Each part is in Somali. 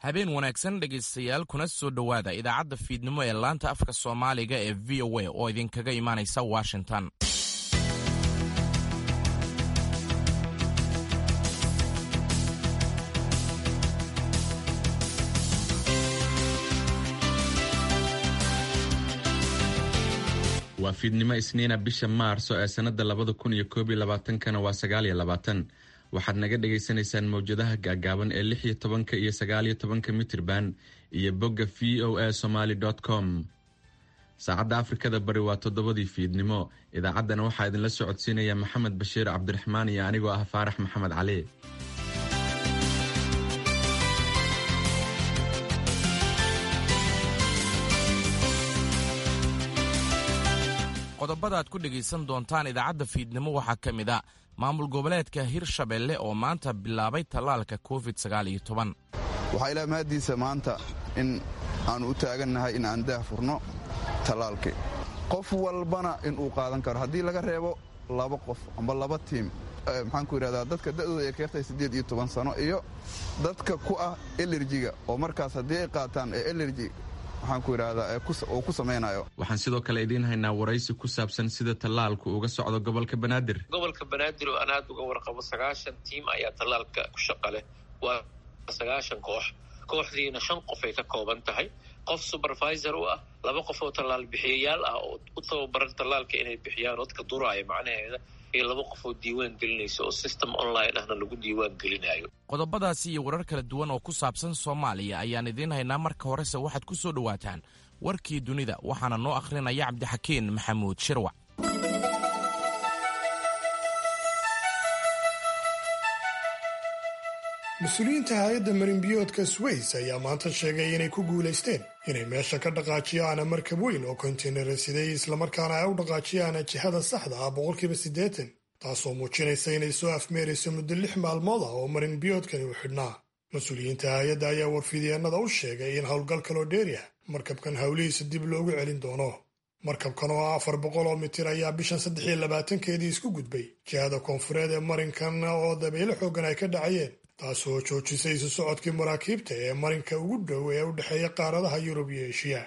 habeen wanaagsan dhegaystayaal kuna soo dhowaada idaacadda fiidnimo ee laanta afka soomaaliga ee v o a oo idinkaga imaanaysa washington waa fiidnimo isniina bisha maarso ee sannada labada kun iyo koob iyo labaatankana waa sagaal iyo labaatan waxaad naga dhagaysanaysaan mawjadaha gaagaaban ee lix iyo tobanka iyo sagaal iyo tobanka mitirban iyo bogga v o a somaly com saacadda afrikada bari waa toddobadii fiidnimo idaacaddana waxaa idinla socodsiinaya maxamed bashiir cabdiraxmaan iyo anigoo ah faarax maxamed cali qodobada aad ku dhegaysan doontaan idaacadda fiidnimo waxaa ka mid a maamul goboleedka hirshabelle oo maanta bilaabay tallaalka covid waxaa ilaa mahaddiisa maanta in aannu u taagannahay in aan daah furno tallaalkii qof walbana inuu qaadan karo haddii laga reebo laba qof amba laba tiim maxaanku yidhahdaa dadka da'dooda ay keertay siddeed iyo toban sano iyo dadka ku ah elerjiga oo markaas haddii ay qaataan ee elerji waxaanku yidhahdaa uu ku samaynayo waxaan sidoo kale idiin haynaa waraysi ku saabsan sida tallaalku uga socdo gobolka banaadir gobolka banaadir oo aan aad uga warqabo sagaashan tiim ayaa tallaalka ku shaqa leh waa sagaashan koox kooxdiina shan qof ay ka kooban tahay qof supervisor u ah laba qof oo tallaal bixiyayaal ah oo u tababaran tallaalka inay bixiyaan dadka duraaya macnaheeda iyo laba qof oo diiwaan gelinaysa oo system online ahna lagu diiwaan gelinayo qodobadaasi iyo warar kala duwan oo ku saabsan soomaaliya ayaan idiin haynaa marka horese waxaad ku soo dhowaataan warkii dunida waxaana noo akhrinaya cabdixakiin maxamuud shirwac mas-uuliyiinta hay-adda marinbiyoodka sways ayaa maanta sheegay inay ku guulaysteen inay meesha ka dhaqaajiyaan markab weyn oo kontaynara siday islamarkaana ay u dhaqaajiyaan jihada saxda ah boqolkiiba siddeetan taasoo muujinaysa inay soo afmeerayso muddo lix maalmood ah oo marinbiyoodkani u xidhnaa mas-uuliyiinta hay-adda ayaa warfidyeenada u sheegay in howlgal kaloo dheeri ah markabkan howlihiisa dib loogu celin doono markabkan oo ah afar boqol oo mitir ayaa bishan saddex iyo labaatankeedii isku gudbay jihada koonfureed ee marinkan oo dabeyle xoogan ay ka dhacayeen taasoo joojisay isu socodkii maraakiibta ee marinka ugu dhow ee u dhexeeya qaaradaha yurub iyo eshiya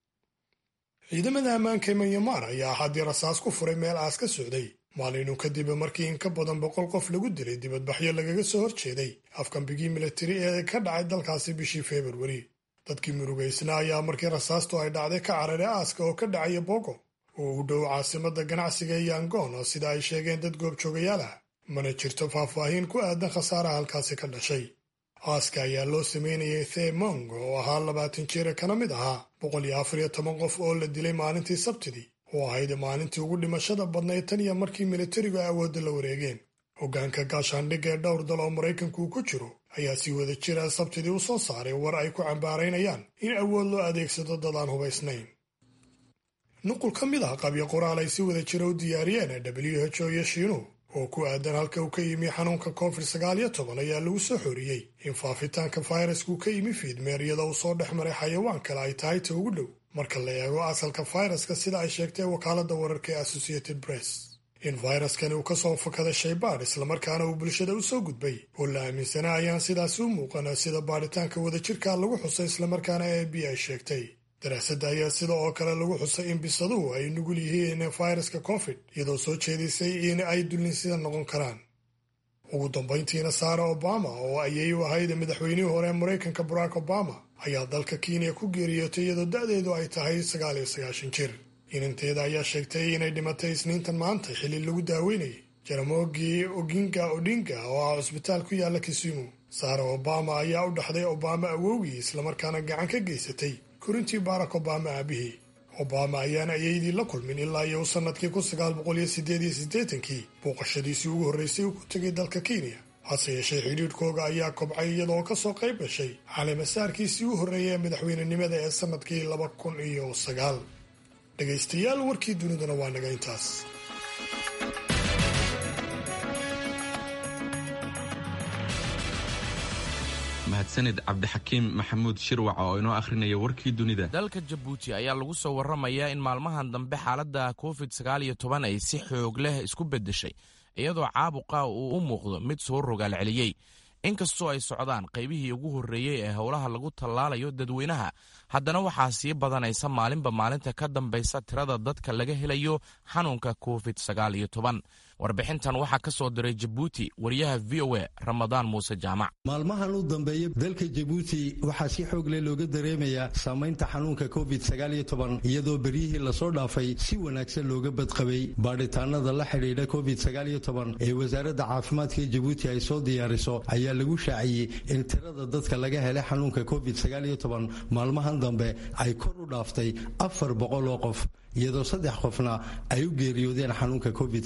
ciidamada ammaanka ee manyamar ayaa haddii rasaas ku furay meel aas ka socday maalinu kadib markii in ka badan boqol qof lagu dilay dibadbaxyo lagaga soo horjeeday afkambigii militari ee ka dhacay dalkaasi bishii februari dadkii murugaysna ayaa markii rasaastu ay dhacday ka cararay aaska oo ka dhacaya bogo oo u dhow caasimada ganacsiga ee yangon oo sida ay sheegeen dad goobjoogayaal ah mana jirto faahfaahin ku aadan khasaaraha halkaasi ka dhashay aaska ayaa loo sameynayay themong oo ahaa labaatan jira kana mid ahaa boqol iyo afar iyo toban qof oo la dilay maalintii sabtidii oo ahayd maalintii ugu dhimashada badnayd tan iyo markii militarigu ay awoodda la wareegeen hoggaanka gaashaandhigga ee dhowr dal oo maraykanku uu ku jiro ayaa si wada jira sabtidii u soo saaray war ay ku cambaaraynayaan in awood loo adeegsado dad aan hubaysnayn nuqul ka mid ah qabyo qoraal ay si wada jira u diyaariyeen w h o iyo shiinuhu oo ku aadan halka uu ka yimi xanuunka covid sagaal iyo toban ayaa lagu soo xoriyey in faafitaanka fayrasku ka yimi fiidmeer iyadoo uu soo dhex maray xayawaan kale ay tahay ta ugu dhow marka la eego asalka fayraska sida ay sheegtay wakaaladda wararka ee associated press in fayraskani uu ka soo fakaday shaybaadh islamarkaana uu bulshada u soo gudbay oo la aaminsanaa ayaan sidaasi u muuqana sida baadhitaanka wadajirka lagu xusay islamarkaana a b ay sheegtay daraasadda ayaa sida oo kale lagu xusay in bisaduhu ay nugul yihiin fayraska covid iyadoo soo jeedisay in ay dullinsida noqon karaan ugu dambayntiina saara obama oo ayay u ahayd madaxweynihii hore ee maraykanka barack obama ayaa dalka kenya ku geeriyootay iyadoo da'deedu ay tahay sagaal iyo sagaashan jir inanteeda ayaa sheegtay inay dhimatay isniintan maanta xilli lagu daaweynayay jaramogi oginga odinga oo ah cusbitaal ku yaala kisumu saara obama ayaa u dhaxday obama awowgii islamarkaana gacan ka geysatay korintii barack obama aabihii obama ayaana ayaydii la kulmin ilaa iyo u sannadkii kun sagaal boqol iyo siddeed iyo siddeetankii booqashadiisii ugu horraysay uu ku tegay dalka kenya hase yeeshee xidhiidhkooga ayaa kobcay iyadoo ka soo qayb gashay caleemasaarkiisii u horreeyay ee madaxweynenimada ee sannadkii laba kun iyo sagaal dhegaystayaal warkii duniduna waa naga intaas mahadsanid cabdixakiim maxamuud shirwac oo inoo akhrinaya warkii dunida dalka jabuuti ayaa lagu soo warramayaa in maalmahan dambe xaaladda covid sagaal iyo toban ay si xoog leh isku beddeshay iyadoo caabuqa uu u muuqdo mid soo rogaal celiyey inkastoo ay socdaan qaybihii ugu horreeyey ee howlaha lagu tallaalayo dadweynaha haddana waxaa sii badanaysa maalinba maalinta ka dambaysa tirada dadka laga helayo xanuunka covid sagaal iyo toban warbixintan waxaa ka soo diray jabuuti wariyaha v o a ramadaan muuse jaamac maalmahan u dambeeya dalka jabuuti waxaa si xoog leh looga dareemayaa saamaynta xanuunka covid iyadoo beryihii lasoo dhaafay si wanaagsan looga badqabay baadhitaanada la xidhiidha covid ee wasaaradda caafimaadka ee jabuuti ay soo diyaariso ayaa lagu shaaciyey in tirada dadka laga helay xanuunka covid maalmahan dambe ay kor u dhaaftay afar boqol oo qof iyadoo saddex qofna ay u geeriyoodeen xanuunka covid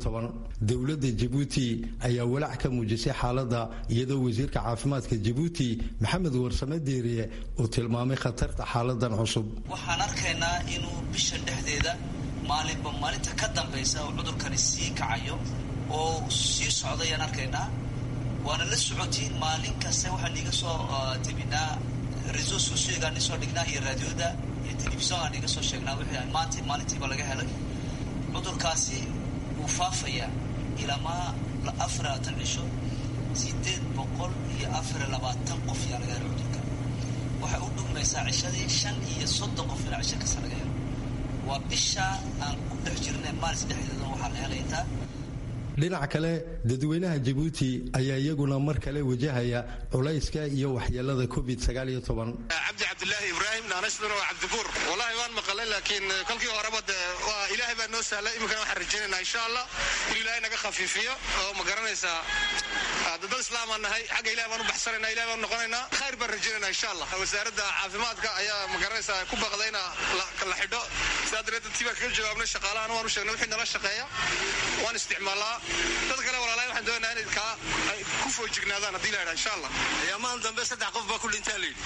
dowladda jabuuti ayaa walaac ka muujisay xaaladda iyadoo wasiirka caafimaadka jabuuti maxamed warsame deeriye uu tilmaamay khatarta xaaladan cusub waxaan arkaynaa inuu bishan dhexdeeda maalinba maalinta ka dambaysa uu cudurkani sii kacayo oo sii socdayaan arkaynaa waana la socotiin maalin kasta waxaan iga soo tebinaa reso sociogaan isoo dhignaa iyo raadioda iyo telefisongaan iga soo sheegnaa wixii maanta maalintiiba laga helay cudurkaasi wuu faafayaa ilamaa afar labaatan cisho sideed boqol iyo afar labaatan qof yaa laga helay cudurka waxay u dhugmaysaa cishadii shan iyo soddon qof ilaa cisho kasta laga helo waa bishaa aan ku dhex jirnay maalis dhexdeeda waxaa la helayntaa dhinac kale dadweynaha jabuuti ayaa iyaguna mar kale wajahaya culayska iyo waxyeelada covid cabdi cabdilaahi ibraahim naanashduna waa cabdibuur wallahi waan maqalay laakiin kolkii horeba de waa ilaahay baa noo sahlay iminkana waxaan rajaynaynaa insha allah in ilaahay naga khafiifiyo oo ma garanaysaa dad islaamaan nahay xagga ilahay baan u baxsanayna ilahay baan noqonaynaa khayr baan rajaynaynaa insha allah wasaaradda caafimaadka ayaa ma garanaysaa ku baqday ina la xidho sidaa dareed dadkii baan kaga jawaabnay shaqaalahan waan u sheegnay wixii nala shaqeeya waan isticmaalaa dad kale walaalahay waxaan doonaynaa inay kaa ay ku foojignaadaan haddii la yidhaha insha allah ayaamahan dambe saddex qof baa ku dhintaa layidhi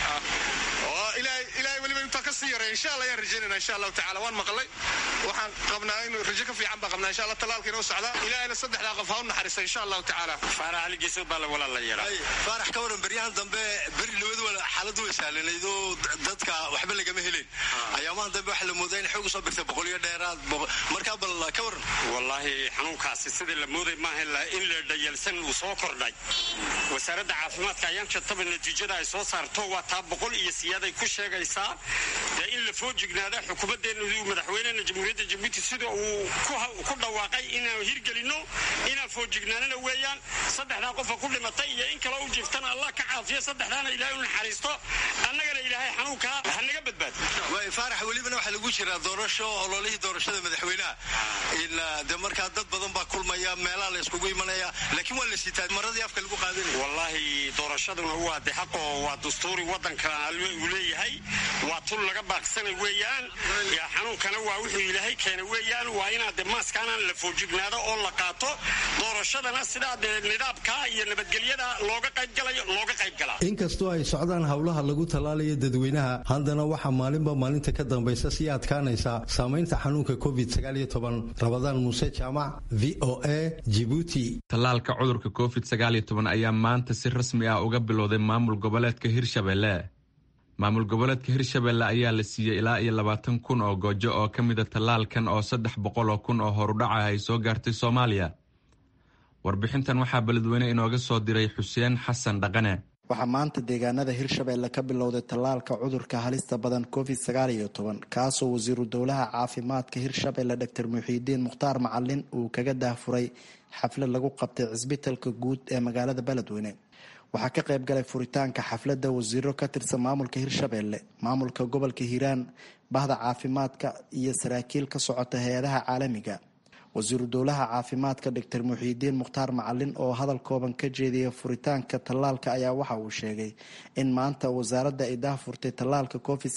ilaahay ilaahay weliba intaa ka sii yaray insha allah ayaan rajaynayna insha allahu tacala waan maqlay waxaan qabnaa in rajo ka fiican baan qabnaa insha allah talaalka inoo socdaa ilaahayna saddexdaa qof ha u naxariista insha allahu tacaala faarax aligiisa baa la walaal la yaraa faarax ka waran beryahan dambe beri labadu xaaladu way sahlanayd oo dadka waxba lagama helin ayaamahan dambe waxaa la moodaa in xoog usoo birtay boqolyo dheeraad markaa bal ka waran wallaahi xanuunkaasi sidii la mooday maaha in la dhayalsan uu soo kordhay wasaaradda caafimaadka ayaan jartaba natiijada ay soo saarto waa taa boqol iyo siyaaday ku sheegaysaa dee in la foojignaada xukuumaddeena madaxweynena jamhuuriyadda jabuuti sida uu ku dhawaaqay inaan hirgelinno inaan foojignaanana weeyaan saddexdaa qofa ku dhimatay iyo in kale u jiftana allah ka caafiyo saddexdaana ilaahay u naxariisto annagana ilaahay xanuunkaa hanaga badbaado waay faarax welibana waxaa lagu jiraa doorasho ololihii doorashada madaxweynaha in de markaa dad badan baa kulmaya meelaha la iskugu imanaya laakiin waa la sitaa maradii afka lagu qaadanaya wallaahi doorashaduna waa de xaqo waa dastuuri waddanka uu leeyahay waa tul laga baaqsanay weeyaan xanuunkana waa wuxuu ilaahay keenay weeyaan waa inaad de maaskaana la foojignaado oo la qaato doorashadana sidaa dee nidaamka iyo nabadgelyada looga qaybgalayo looga qaybgalaa inkastoo ay socdaan howlaha lagu tallaalayo dadweynaha haddana waxaa maalinba maalinta ka dambaysa sii adkaanaysa saamaynta xanuunka covid rabadaan muuse jaamac v o a jibuuti tallaalka cudurka covid ayaa maanta si rasmi ah uga bilowday maamul goboleedka hirshabelle maamul goboleedka hirshabelle ayaa la siiyey ilaa iyo labaatan kun oo goojo oo ka mida tallaalkan oo saddex boqol oo kun oo horudhaca ay soo gaartay soomaaliya warbixintan waxaa beledweyne inooga soo diray xuseen xasan dhaqane waxaa maanta deegaanada hirshabelle ka bilowday tallaalka cudurka halista badan covid kaasoo wasiiru dowlaha caafimaadka hirshabelle dor muxiidiin mukhtaar macalin uu kaga daahfuray xaflad lagu qabtay cisbitalka guud ee magaalada beledweyne waxaa ka qayb galay furitaanka xafladda wasiiro ka tirsan maamulka hirshabelle maamulka gobolka hiiraan bahda caafimaadka iyo saraakiil ka socota hay-adaha caalamiga wasiiru dowlaha caafimaadka doctor muxiidiin mukhtaar macalin oo hadal kooban ka jeediyay furitaanka tallaalka ayaa waxa uu sheegay in maanta wasaaradda ay daahfurtay tallaalka covid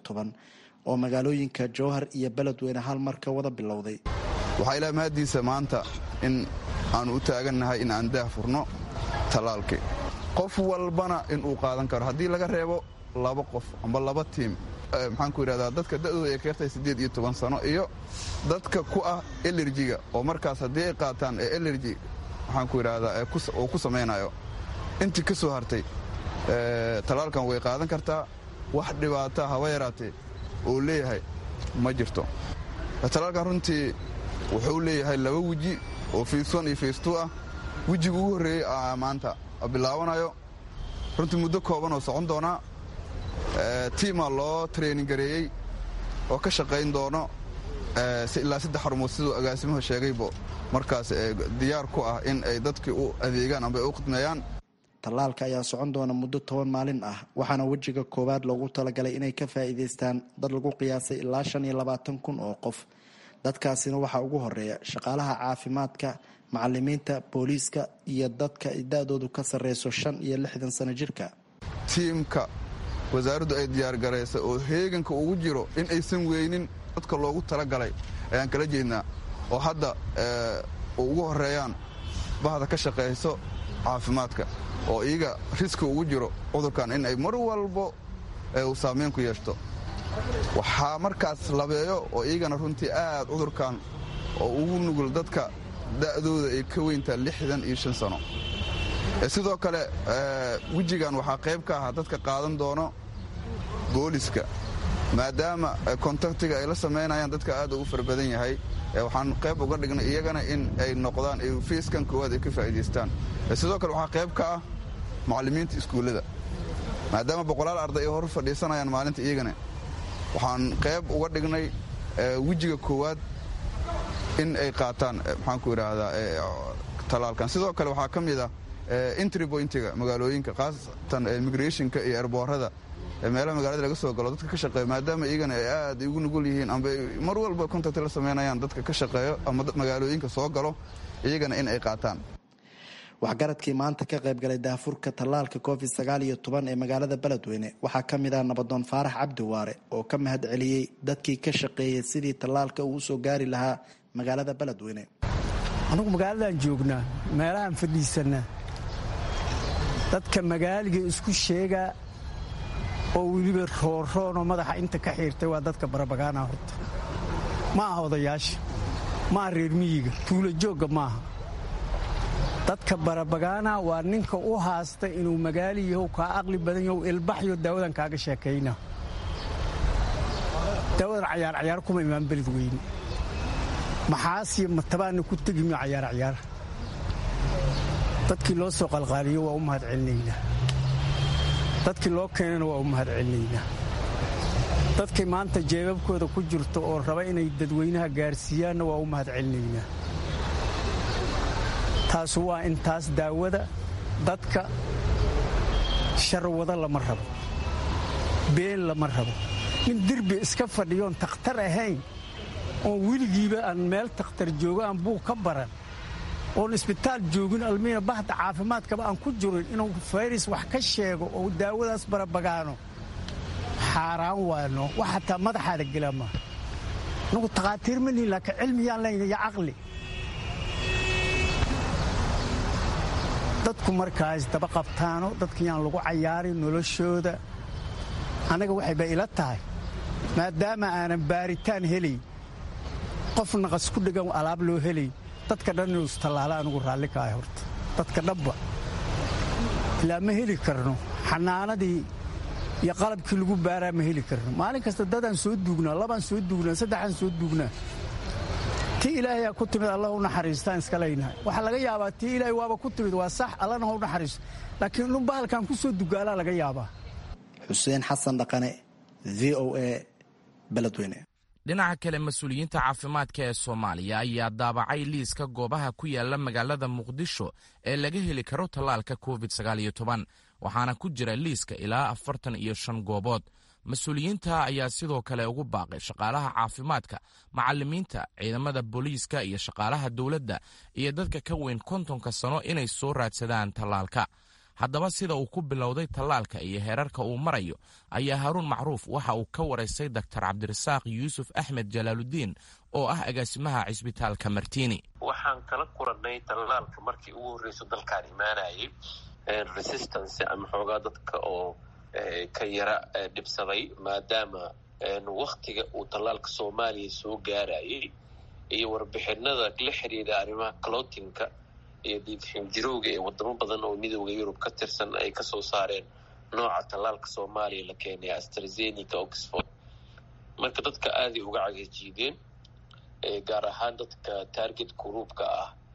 oo magaalooyinka jowhar iyo beledweyne hal mar ka wada bilowday waxaa ilaa mahaddiisa maanta in aanu u taagannahay in aan daahfurno tallaalkii qof walbana inuu qaadan karo haddii laga reebo laba qof amba laba tiim maxaan ku yidhahdaa dadka da'dooda ay keertay siddeed iyo toban sano iyo dadka ku ah elerjiga oo markaas haddii ay qaataan ee elerji maxaan ku yidhahdaa oo ku samaynayo intii ka soo hartay tallaalkan way qaadan kartaa wax dhibaata haba yaraatee oo leeyahay ma jirto tallaalkan runtii wuxuu leeyahay laba weji oo fiiswan iyo fiistu ah wejiga ugu horreeyey maanta bilaabanayo runtii muddo kooban oo socon doonaa tiimaa loo training gareeyey oo ka shaqayn doono ilaa saddex xarumood siduu agaasimuhu sheegaybo markaas diyaar ku ah in ay dadkii u adeegaan amba ay u khidmeeyaan tallaalka ayaa socon doona muddo toban maalin ah waxaana wejiga koowaad loogu talagalay inay ka faa'iidaystaan dad lagu qiyaasay ilaa shan iyo labaatan kun oo qof dadkaasina waxaa ugu horeeya shaqaalaha caafimaadka macalimiinta booliiska iyo dadka da-doodu ka sarreyso shan iyo lixdan sano jirka tiimka wasaaraddu ay diyaargaraysa oo heeganka ugu jiro in aysan weynin dadka loogu talagalay ayaan kala jeednaa oo hadda ugu horeeyaan bahda ka shaqayso caafimaadka oo iyaga riski ugu jiro cudurkan in ay mar walbo uu saameyn ku yeeshto waxaa markaas labeeyo oo iyagana runtii aad cudurkan oo ugu nugul dadka da'dooda ay ka weyntaa lixdan iyo shan sano sidoo kale wejigan waxaa qayb ka ahaa dadka qaadan doono booliska maadaama kontaktiga ay la samaynayaan dadka aad ugu fara badan yahay waxaan qayb uga dhignay iyagana in ay noqdaan fiiskan koowaad ay ka faa'iidaystaan sidoo kale waxaa qayb ka ah macallimiinta iskuullada maadaama boqolaal arday ay hor fadhiisanayaan maalinta iyagana waxaan qayb uga dhignay wejiga koowaad in ay qaataan maxaanku idhaahdaa tallaalkan sidoo kale waxaa ka mid ah entry pointiga magaalooyinka khaasatan migrationka iyo erboorada meelaha magaalada laga soo galo dadka ka shaqeeya maadaama iyagana ay aad ugu nugul yihiin amba mar walba contact la samaynayaan dadka ka shaqeeyo ama magaalooyinka soo galo iyagana in ay qaataan waxgaradkii maanta ka qaybgalay daafurka tallaalka covid sagaal iyo toban ee magaalada beledweyne waxaa ka mid ah nabadoon faarax cabdi waare oo ka mahad celiyey dadkii ka shaqeeyay sidii tallaalka uu usoo gaari lahaa magaalada beledweyne anugu magaaladan joognaa meelahaan fadhiisanaa dadka magaaliga isku sheegaa oo weliba rooroonoo madaxa inta ka xiirtay waa dadka barabagaana horta ma aha odayaasha ma aha reer miyiga tuulo joogga maaha dadka barabagaana waa ninka u haasta inuu magaali yahow kaa aqli badan yahow ilbaxyo daawadan kaaga sheekayna daawadan cayaar cayaar kuma imaan beled weyne maxaasiyo matabaana ku tegimi cayaar cayaar dadkii loo soo qalqaaliyo waa u mahad celinaynaa dadkii loo keenana waa u mahad celinaynaa dadkii maanta jeebabkooda ku jirto oo raba inay dadweynaha gaarsiiyaanna waa u mahad celinaynaa taasu waa intaas daawada dadka sharwado lama rabo been lama rabo nin derbi iska fadhiyoon takhtar ahayn oon weligiiba aan meel takhtar joogo aan buug ka baran oon isbitaal joogin almiina bahda caafimaadkaba aan ku jirin inuu fayris wax ka sheego oo daawadaas barabagaano xaaraan waano wax xataa madaxaada gela maa anugu takhaatiir ma lihin laakiin cilmiyaan layna iyo caqli dadku markaas daba qabtaano dadkayaan lagu cayaarin noloshooda annaga waxayba ila tahay maadaama aanan baaritaan helayn qof naqas ku dhegan alaab loo helayn dadka dhan inuu istallaala anugu raalli ka ahay horta dadka dhanba ilaa ma heli karno xanaanadii iyo qalabkii lagu baaraa ma heli karno maalin kasta dadaan soo duugnaa labaan soo duugnaa saddexaan soo duugnaa tii ilaahayaa ku timid allah u naxariistaan iska leynahay waxaa laga yaabaa tii ilaahay waaba ku timid waa sax allana ha u naxariisto laakiin inuu bahalkan ku soo dugaalaa laga yaabaa xuseen xasan dhaqane v o a beledweyne dhinaca kale mas-uuliyiinta caafimaadka ee soomaaliya ayaa daabacay liiska goobaha ku yaala magaalada muqdisho ee laga heli karo tallaalka covid waxaana ku jira liiska ilaa afartan iyo shan goobood mas-uuliyiinta ayaa sidoo kale ugu baaqay shaqaalaha caafimaadka macalimiinta ciidamada booliiska iyo shaqaalaha dowladda iyo dadka ka weyn kontonka sano inay soo raadsadaan tallaalka haddaba sida uu ku bilowday tallaalka iyo heerarka uu marayo ayaa haruun macruuf waxa uu ka waraystay doktor cabdirasaaq yuusuf axmed jalaaludiin oo ah agaasimaha cisbitaalka martiini waxaan kala kurannay tallaalka markii ugu horreyso dalkaan imaanayay resistance ama xoogaa dadka oo ka yara dhibsaday maadaama waktiga uu tallaalka soomaaliya soo gaarayay iyo warbixinada la xiriira arrimaha clotinka iyo diidxinjirowga ee wadamo badan oo midooda yurub ka tirsan ay kasoo saareen nooca tallaalka soomaaliya la keenay astrazenica oxford marka dadka aaday uga cagajiideen gaar ahaan dadka target gruupka ah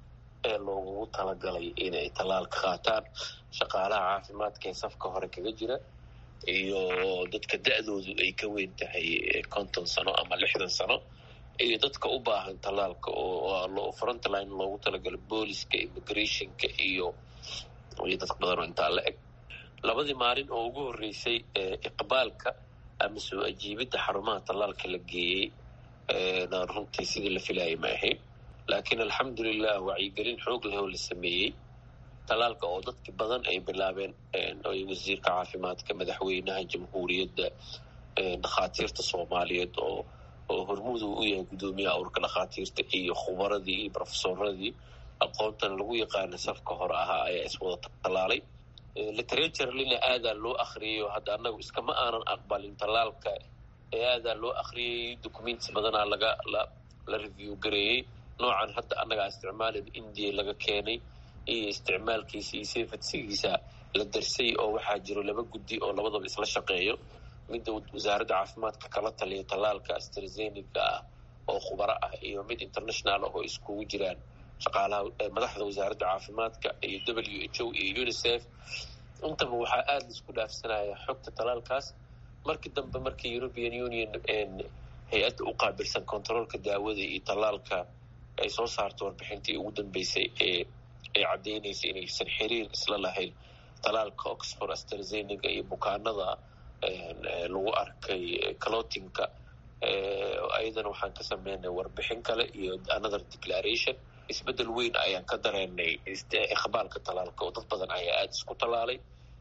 ee loogugu talagalay inay tallaalka qaataan shaqaalaha caafimaadka ee safka hore kaga jira iyo dadka da-doodu ay ka weyn tahay konton sano ama lixdan sano iyo dadka u baahan tallaalka oo frontline loogu talagalay booliska immigrationka iyo iyo dad badan oo intaa la eg labadii maalin oo ugu horreysay iqbaalka ama soo ajiibidda xarumaha tallaalka la geeyey na runtii sidii la filayay ma ahayn laakiin alxamdulilah wacyigelin xoog leh oo la sameeyey tallaalka oo dadki badan ay bilaabeen wasiirka caafimaadka madaxweynaha jamhuuriyadda dhakhaatiirta soomaaliyeed oo oo hormuud uu u yahay guddoomiyaha urka dhakhaatiirta iyo khubaradii iyo brofesoradii aqoontan lagu yaqaana safka hore ahaa ayaa iswada tallaalay literaturelina aadaa loo akriyayo hadda annagu iskama aanan aqbalin tallaalka ee aadaa loo akriyay documents badanaa laga la la review gareeyey noocan hadda annagaa isticmaalid india laga keenay iyo isticmaalkiisa iyo sefadsigiisa la darsay oo waxaa jiro laba guddi oo labadaba isla shaqeeyo midda wasaaradda caafimaadka kala taliya tallaalka astrazenica ah oo khubaro ah iyo mid international ah oo iskugu jiraan shaqaalaha madaxda wasaaradda caafimaadka iyo w h o iyo unicef intaba waxaa aada laisku dhaafsanaya xogta tallaalkaas markii dambe markii european union hay-adda u qaabilsan controolka daawada iyo tallaalka ay soo saarto warbixintii ugu dambeysay ee ay caddeynaysa inaysan xiriir isla lahayn tallaalka oxford astrazenica iyo bukaanada lagu arkay clotinka ayadana waxaan ka sameynay warbixin kale iyo another declaration isbeddel weyn ayaan ka dareenay iqbaalka tallaalka oo dad badan ayaa aada isku tallaalay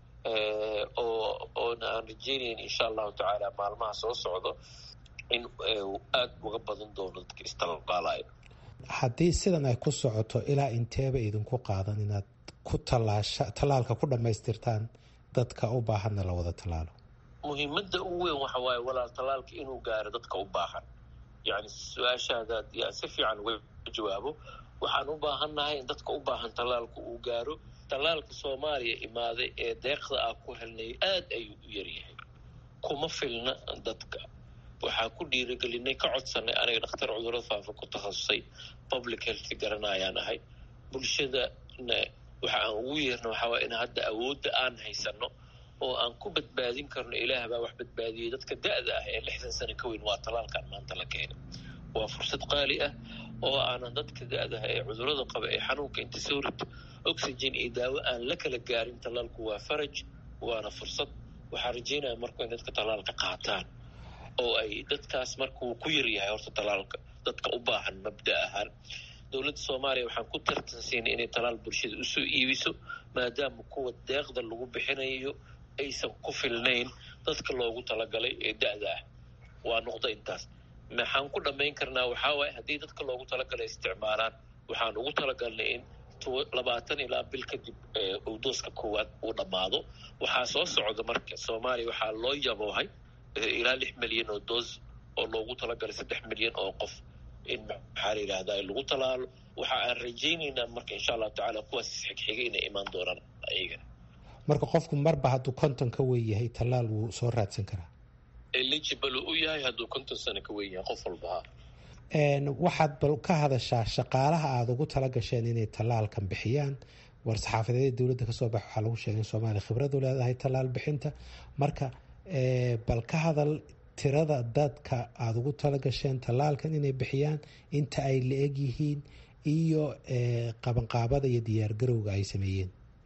oo oona aan rajeynayn insha allahu tacaala maalmaha soo socdo in aada uga badan doono dadka istallaalaya haddii sidan ay ku socoto ilaa inteeba idinku qaadan inaad ku tallaasha tallaalka ku dhammaystirtaan dadka u baahanna la wada tallaalo muhiimadda ugu weyn waxa waaye walaal tallaalka inuu gaaro dadka u baahan yacni su-aashaadaad yaa si fiican uga jawaabo waxaan u baahannahay in dadka u baahan tallaalka uu gaaro tallaalka soomaaliya imaaday ee deeqda ah ku helnay aada ayuu u yaryahay kuma filna dadka waxaa ku dhiirigelinay ka codsanay aniga dhakhtar cudurada faafa ku takhasusay public health garanayaan ahay bulshadana waxa aan ugu yeerna waxaa waaya in hadda awoodda aan haysano oo aan ku badbaadin karno ilaah baa wax badbaadiyey dadka da-da ah ee lixdan sano ka weyn waa tallaalkan maanta la keenay waa fursad qaali ah oo aanan dadka da-daha ee cudurada qaba ee xanuunka inta soo rito oxygen iyo daawo aan la kala gaarin tallaalku waa faraj waana fursad waxaa rajeynaya marku in dadka tallaalka qaataan oo ay dadkaas markuu ku yaryahay horta tallaalka dadka u baahan mabda ahaan dowladda soomaaliya waxaan ku tartansiinay inay tallaal bulshada usoo iibiso maadaama kuwa deeqda lagu bixinayo aysan ku filnayn dadka loogu talagalay ee da-da ah waa noqdo intaas maxaan ku dhammayn karnaa waxaa waaye haddii dadka loogu talagalay isticmaalaan waxaan ugu talagalnay in labaatan ilaa bil kadib uu dooska koowaad uu dhammaado waxaa soo socda marka soomaaliya waxaa loo yaboohay ilaa lix milyan oo doos oo loogu talagalay saddex milyan oo qof in maxaa la yidhahdaa lagu talaalo waxa aan rajaynaynaa marka insha allahu tacaala kuwaas isxigxiga inay imaan doonaan ayagana marka qofku marba hadduu konton ka weyn yahay tallaal wuu soo raadsan karaa eligible u yahay hadduu konton sano ka weyn yahay qof walbaha waxaad bal ka hadashaa shaqaalaha aada ugu tala gasheen inay tallaalkan bixiyaan war-saxaafadeeda dowladda kasoo bax waxaa lagu sheegay in soomaaliya khibradu leedahay tallaal bixinta marka bal ka hadal tirada dadka aada ugu tala gasheen tallaalkan inay bixiyaan inta ay la eg yihiin iyo qabanqaabada iyo diyaargarowga ay sameeyeen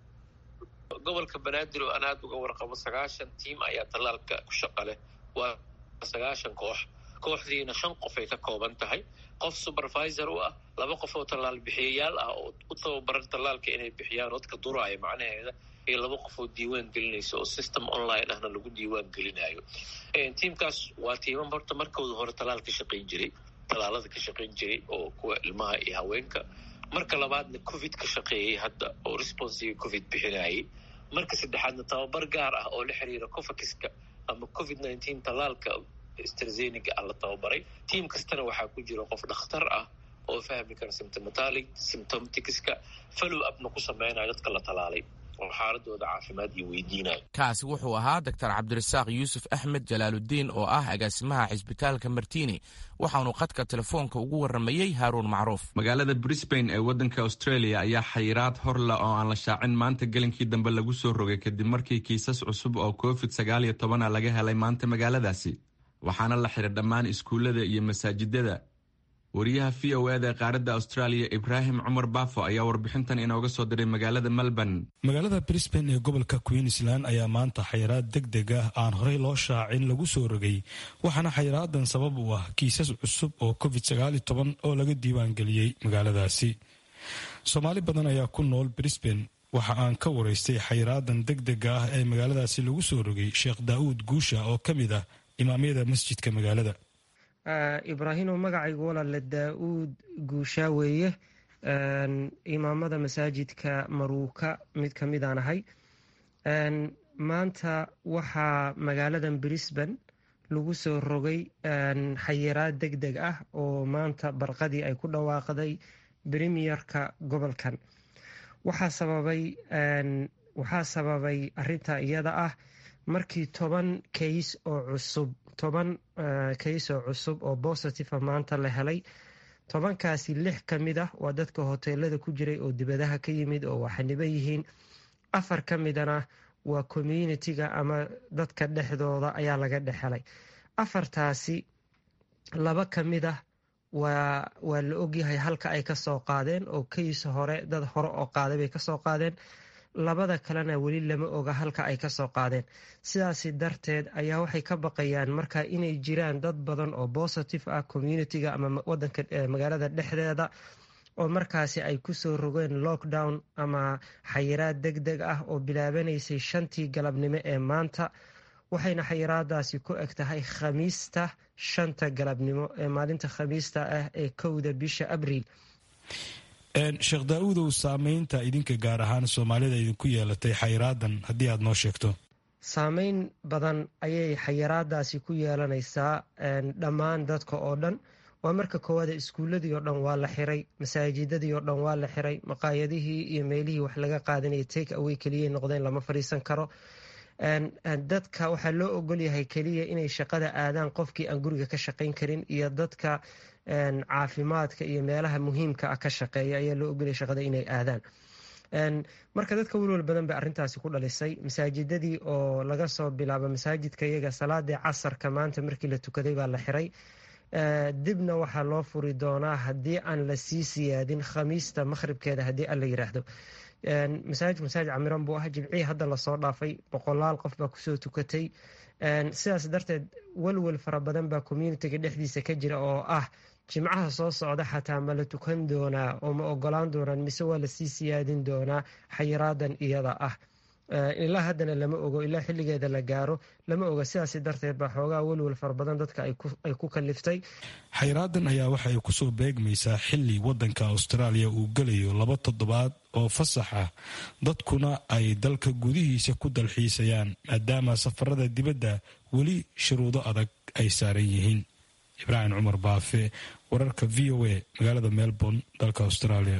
gobolka banaadir oo aan aada uga warqabo sagaashan tiim ayaa tallaalka ku shaqa leh waa sagaashan koox kooxdiina shan qof ay ka kooban tahay qof supervisor u ah laba qof oo tallaal bixiyayaal ah oo u tababaran tallaalka inay bixiyaan dadka duraaya macnaheeda iyo laba qof oo diiwaan gelinaysa oo system online ahna lagu diiwaan gelinayo tiimkaas waa tiimam horta markooda hore tallaal ka shaqayn jiray tallaalada ka shaqayn jiray oo kuwa ilmaha iyo haweenka marka labaadna covid ka shaqeeyey hadda oo responsiga covid bixinayay marka saddexaadna tababar gaar ah oo la xiriira covakiska ama covid nineteen tallaalka strazeniga ah la tababaray tiim kastana waxaa ku jira qof dhakhtar ah oo fahmi kara symptomatali symptomticska follow upna ku sameynaya dadka la talaalay oo xaaladooda caafimaad iyo weydiinayo kaasi wuxuu ahaa doctor cabdirasaaq yuusuf axmed jalaaludiin oo ah agaasimaha cisbitaalka martini waxaanu khadka telefoonka ugu warramayey haaruun macruuf magaalada brisbane ee waddanka australia ayaa xayiraad horla oo aan la shaacin maanta gelinkii dambe lagu soo rogay kadib markii kiisas cusub oo covid sagaal iyo tobana laga helay maanta magaaladaasi waxaana la xiray dhammaan iskuullada iyo masaajidada wariyaha v o eda ee qaaradda australia ibraahim cumar baafo ayaa warbixintan inooga soo diray magaalada melbourne magaalada brisbane ee gobolka queensland ayaa maanta xayiraad deg deg ah aan horey loo shaacin lagu soo rogay waxaana xayiraadan sabab u ah kiisas cusub oo covid sagaal toban oo laga diiwaangeliyey magaaladaasi soomaali badan ayaa ku nool brisbane waxa aan ka waraystay xayiraadan deg dega ah ee magaaladaasi lagu soo rogay sheekh daa'uud guusha oo ka mid ah imaamyada masjidka magaalada ibraahimo magacaygu walaale daa-uud guushaa weeye imaamada masaajidka maruuka mid ka midaan ahay maanta waxaa magaaladan brisbane lagu soo rogay xayiraad deg deg ah oo maanta barqadii ay ku dhawaaqday premierka gobolkan waxaa sababay waxaa sababay arinta iyada ah markii toban kays oo cusub toban kays oo cusub oo bositiva maanta la helay tobankaasi lix ka mid ah waa dadka hoteelada ku jiray oo dibadaha ka yimid oo waxaniban yihiin afar ka midana waa communitiga ama dadka dhexdooda ayaa laga dhexhelay afartaasi laba ka mid ah waa waa la ogyahay halka ay kasoo qaadeen oo kays hore dad hore oo qaaday bay kasoo qaadeen labada kalena weli lama oga halka ay kasoo qaadeen sidaasi darteed ayaa waxay ka baqayaan marka inay jiraan dad badan oo positive ah communitiga ama wadanka magaalada dhexdeeda oo markaasi ay kusoo rogeen lockdown ama xayiraad deg deg ah oo bilaabanaysay shantii galabnimo ee maanta waxayna xayiraadaasi ku eg tahay khamiista shanta galabnimo ee maalinta khamiista ah ee kowda bisha abriil sheekh daa-uudow saameynta idinka gaar ahaan soomaalida idinku yeelatay xayiraadan haddii aad noo sheegto saameyn badan ayay xayiraadaasi ku yeelanaysaa dhammaan dadka oo dhan waa marka koowaada iskuuladii oo dhan waa la xiray masaajidadii oo dhan waa la xiray maqaayadihii iyo meelihii wax laga qaadanaya take away keliyay noqdeen lama fadhiisan karo dadka waxaa loo ogolyahay keliya inay shaqada aadaan qofkii aan guriga ka shaqayn karin iyo dadka caafimaadka iyo meelaha muhiimka ah ka shaqeeya ayaa loo ogolaya shaqada inay aadaan marka dadka welwal badan bay arrintaasi ku dhalisay masaajidadii oo laga soo bilaabo masaajidka iyaga salaadii casarka maanta markii la tukaday baa la xiray dibna waxaa loo furi doonaa haddii aan la sii siyaadin khamiista maqhribkeeda haddii alla yiraahdo masaajid masaajid camiran buu ah jimcihii hadda lasoo dhaafay boqolaal qof baa kusoo tukatay sidaas darteed welwel fara badan baa communitiga dhexdiisa ka jira oo ah jimcaha soo socda xataa ma la tukan doonaa oo ma ogolaan doonaan mise waa lasii siyaadin doonaa xayiraadan iyada ah ilaa haddana lama ogo ilaa xilligeeda la gaaro lama oga sidaas darteed baa xoogaa welwel fara badan dadka ay ku kaliftay xayraadan ayaa waxay kusoo beegmaysaa xili wadanka austraaliya uu gelayo laba toddobaad oo fasax ah dadkuna ay dalka gudihiisa ku dalxiisayaan maadaama safarada dibadda weli shuruudo adag ay saaran yihiin ibraahim cumar baafe wararka v o a magaalada melbourne dalka australia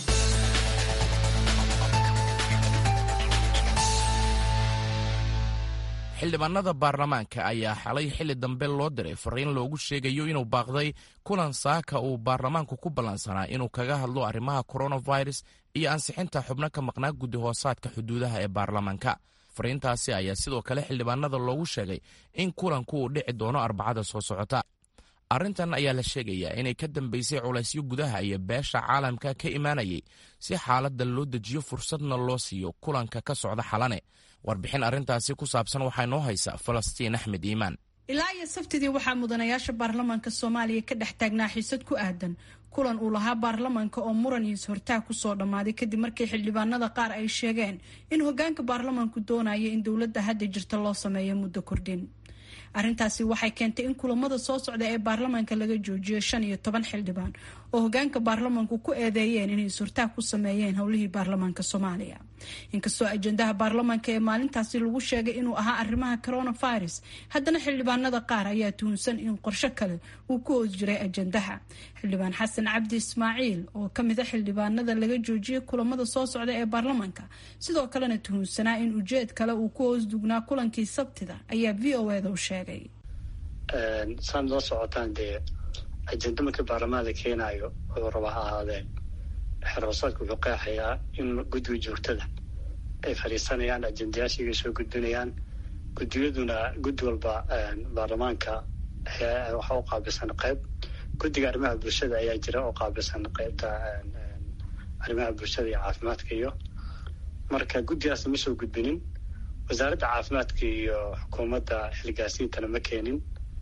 xildhibaanada baarlamaanka ayaa xalay xilli dambe loo diray fariin loogu sheegayo inuu baaqday kulan saaka uu baarlamaanku ku ballansanaa inuu kaga hadlo arrimaha coronavirus iyo ansixinta xubno ka maqnaa guddi hoosaadka xuduudaha ee baarlamaanka fariintaasi ayaa sidoo kale xildhibaanada loogu sheegay in kulanku uu dhici doono arbacada soo socota arrintan ayaa la sheegayaa inay ka dambaysay culaysyo gudaha iyo beesha caalamka ka imaanayay si xaaladda loo dejiyo fursadna loo siiyo kulanka ka socda xalane warbixin arrintaasi ku saabsan waxaa noo haysa falastiin axmed iimaan ilaa iyo sabtidii waxaa mudanayaasha baarlamaanka soomaaliya ka dhex taagnaa xiisad ku aadan kulan uu lahaa baarlamaanka oo muran iyo is-hortaag kusoo dhammaaday kadib markii xildhibaanada qaar ay sheegeen in hogaanka baarlamaanku doonaya in dowladda hadda jirta loo sameeyo muddo kordhin arrintaasi waxay keentay in kulamada soo socda ee baarlamaanka laga joojiyo shan iyo toban xildhibaan oo hogaanka baarlamaanku ku eedeeyeen inay is-hortaag ku sameeyeen howlihii baarlamaanka soomaaliya inkastoo ajendaha baarlamaanka ee maalintaasi lagu sheegay inuu ahaa arrimaha coronavirus haddana xildhibaanada qaar ayaa tuhunsan in qorsho kale uu ku hoos jiray ajendaha xildhibaan xasan cabdi ismaaciil oo kamid a xildhibaanada laga joojiyay kulamada soo socda ee baarlamaanka sidoo kalena tuhunsanaa in ujeed kale uu ku hoos dugnaa kulankii sabtida ayaa v o eda u sheegay saan noo socotaan dee ajenda markii baarlamaanka keenaayo wuxuu raba ha ahaadeen xeroosaadka wuxuu qeexayaa in guddiga joogtada ay fadhiisanayaan ajendayaashiga soo gudbinayaan guddiyaduna guddi walba baarlamaanka waxaa u qaabilsan qayb guddiga arrimaha bulshada ayaa jira oo qaabilsan qaybta arrimaha bulshada iyo caafimaadka iyo marka guddigaasna ma soo gudbinin wasaaradda caafimaadka iyo xukuumadda xilgaasiintana ma keenin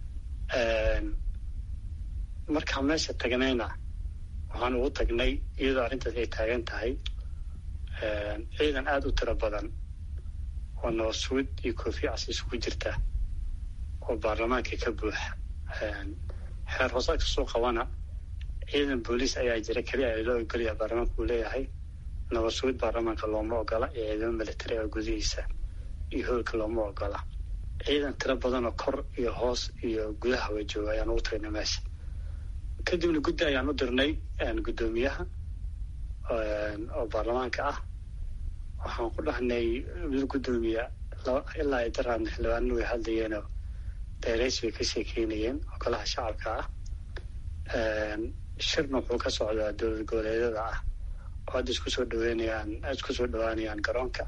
markaan meesha tagnayna waxaan ugu tagnay iyadoo arrintaas ay taagan tahay ciidan aada u tiro badan oo nabadsuud iyo koofi cas isugu jirta oo baarlamaanka ka buuxa xeer hoosaadka soo qabana ciidan booliis ayaa jira keliya loo ogolaya baarlamaanka uu leeyahay nabadsuud baarlamaanka looma ogola iyo ciidamo militari oo gudihiisa iyo hoolka looma ogola ciidan tiro badanoo kor iyo hoos iyo gudaha wa jooga ayaan ugu tagnay meesha kadibna guddi ayaan u dirnay guddoomiyaha oo baarlamaanka ah waxaan ku dhahnay mid guddoomiya ilaa ay daraadna xildhibaanana way hadlayeenoo dayrays bay ka sheekeynayeen oo golaha shacabka ah shirna wuxuu ka socdaa dowlad goboleedyada ah oo hadda isku soo dhaweynayaan isku soo dhawaanayaan garoonka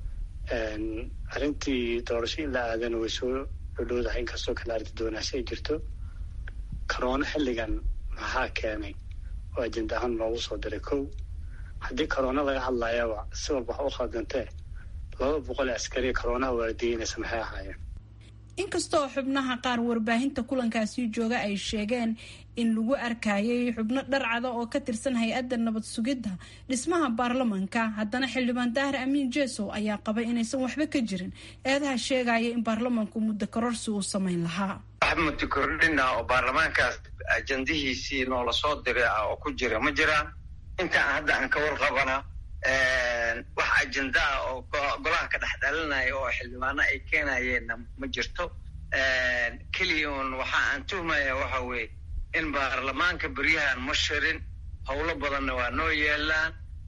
arrintii doorasho in la aadana way soo dhodhowdahay inkastoo kale arrinta doonaasho ay jirto corona xilligan maxaa keenay oo ajenda ahaan loogu soo diray kow haddii corona laga hadlayaba si walba wax u khaldantee laba boqol ee askariya coronaha waardiyeynaysa maxay ahaayeen inkastoo xubnaha qaar warbaahinta kulankaasi jooga ay sheegeen in lagu arkayay xubno dharcada oo ka tirsan hay-adda nabad sugidda dhismaha baarlamanka haddana xildhibaan daahir amiin jesow ayaa qabay inaysan waxba ka jirin eedaha sheegaya in baarlamanku muddo kororsi uu samayn lahaa wax muddo kordhina oo baarlamaankaas ajandihiisii noola soo diray ah oo ku jira ma jiraan intaan hadda aan ka warqabana wax ajenda ah oo golaha ka dhex dhalinaya oo xildhibaano ay keenayeenna ma jirto keliya un waxa aan tuhmaya waxa weeye in baarlamaanka beryahan ma shirin howlo badanna waa noo yeelaan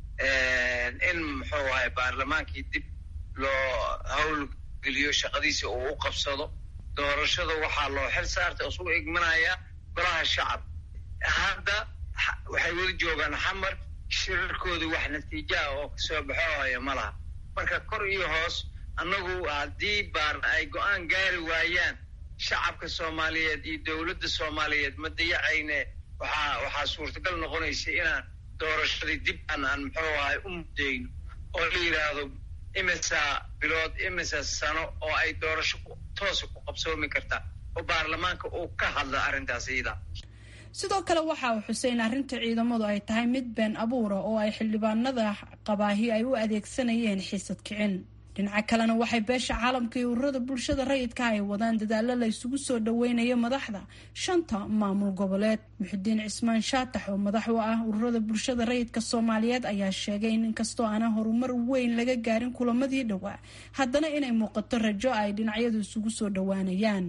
in muxuu ahay baarlamaankii dib loo howl geliyo shaqadiisa uu u qabsado doorashada waxaa loo xil saartay isugu igmanaya golaha shacab hadda waxay weli joogaan xamar shirarkooda wax natiijo ah oo kasoo baxoohaya ma laha marka kor iyo hoos annagu haddii baar ay go-aan gaari waayaan shacabka soomaaliyeed iyo dowladda soomaaliyeed ma dayacayne waxaa waxaa suurtagal noqonaysa inaan doorashadii dib aan aan muxuu ahay u mudayno oo la yidhaahdo imisa bilood imisa sano oo ay doorasho toosa ku qabsoomi kartaa oo baarlamaanka uu ka hadla arrintaas iyada sidoo kale waxa uu xusay in arrinta ciidamadu ay tahay mid been abuura oo ay xildhibaanada qabaahi ay u adeegsanayeen xiisad kicin dhinaca kalena waxay beesha caalamka iyo ururada bulshada rayidka ay wadaan dadaalo la isugu soo dhaweynayo madaxda shanta maamul goboleed muxidiin cismaan shaatax oo madax u ah ururada bulshada rayidka soomaaliyeed ayaa sheegay in inkastoo aanan horumar weyn laga gaarin kulamadii dhowaa haddana inay muuqato rajo ay dhinacyadu isugu soo dhawaanayaan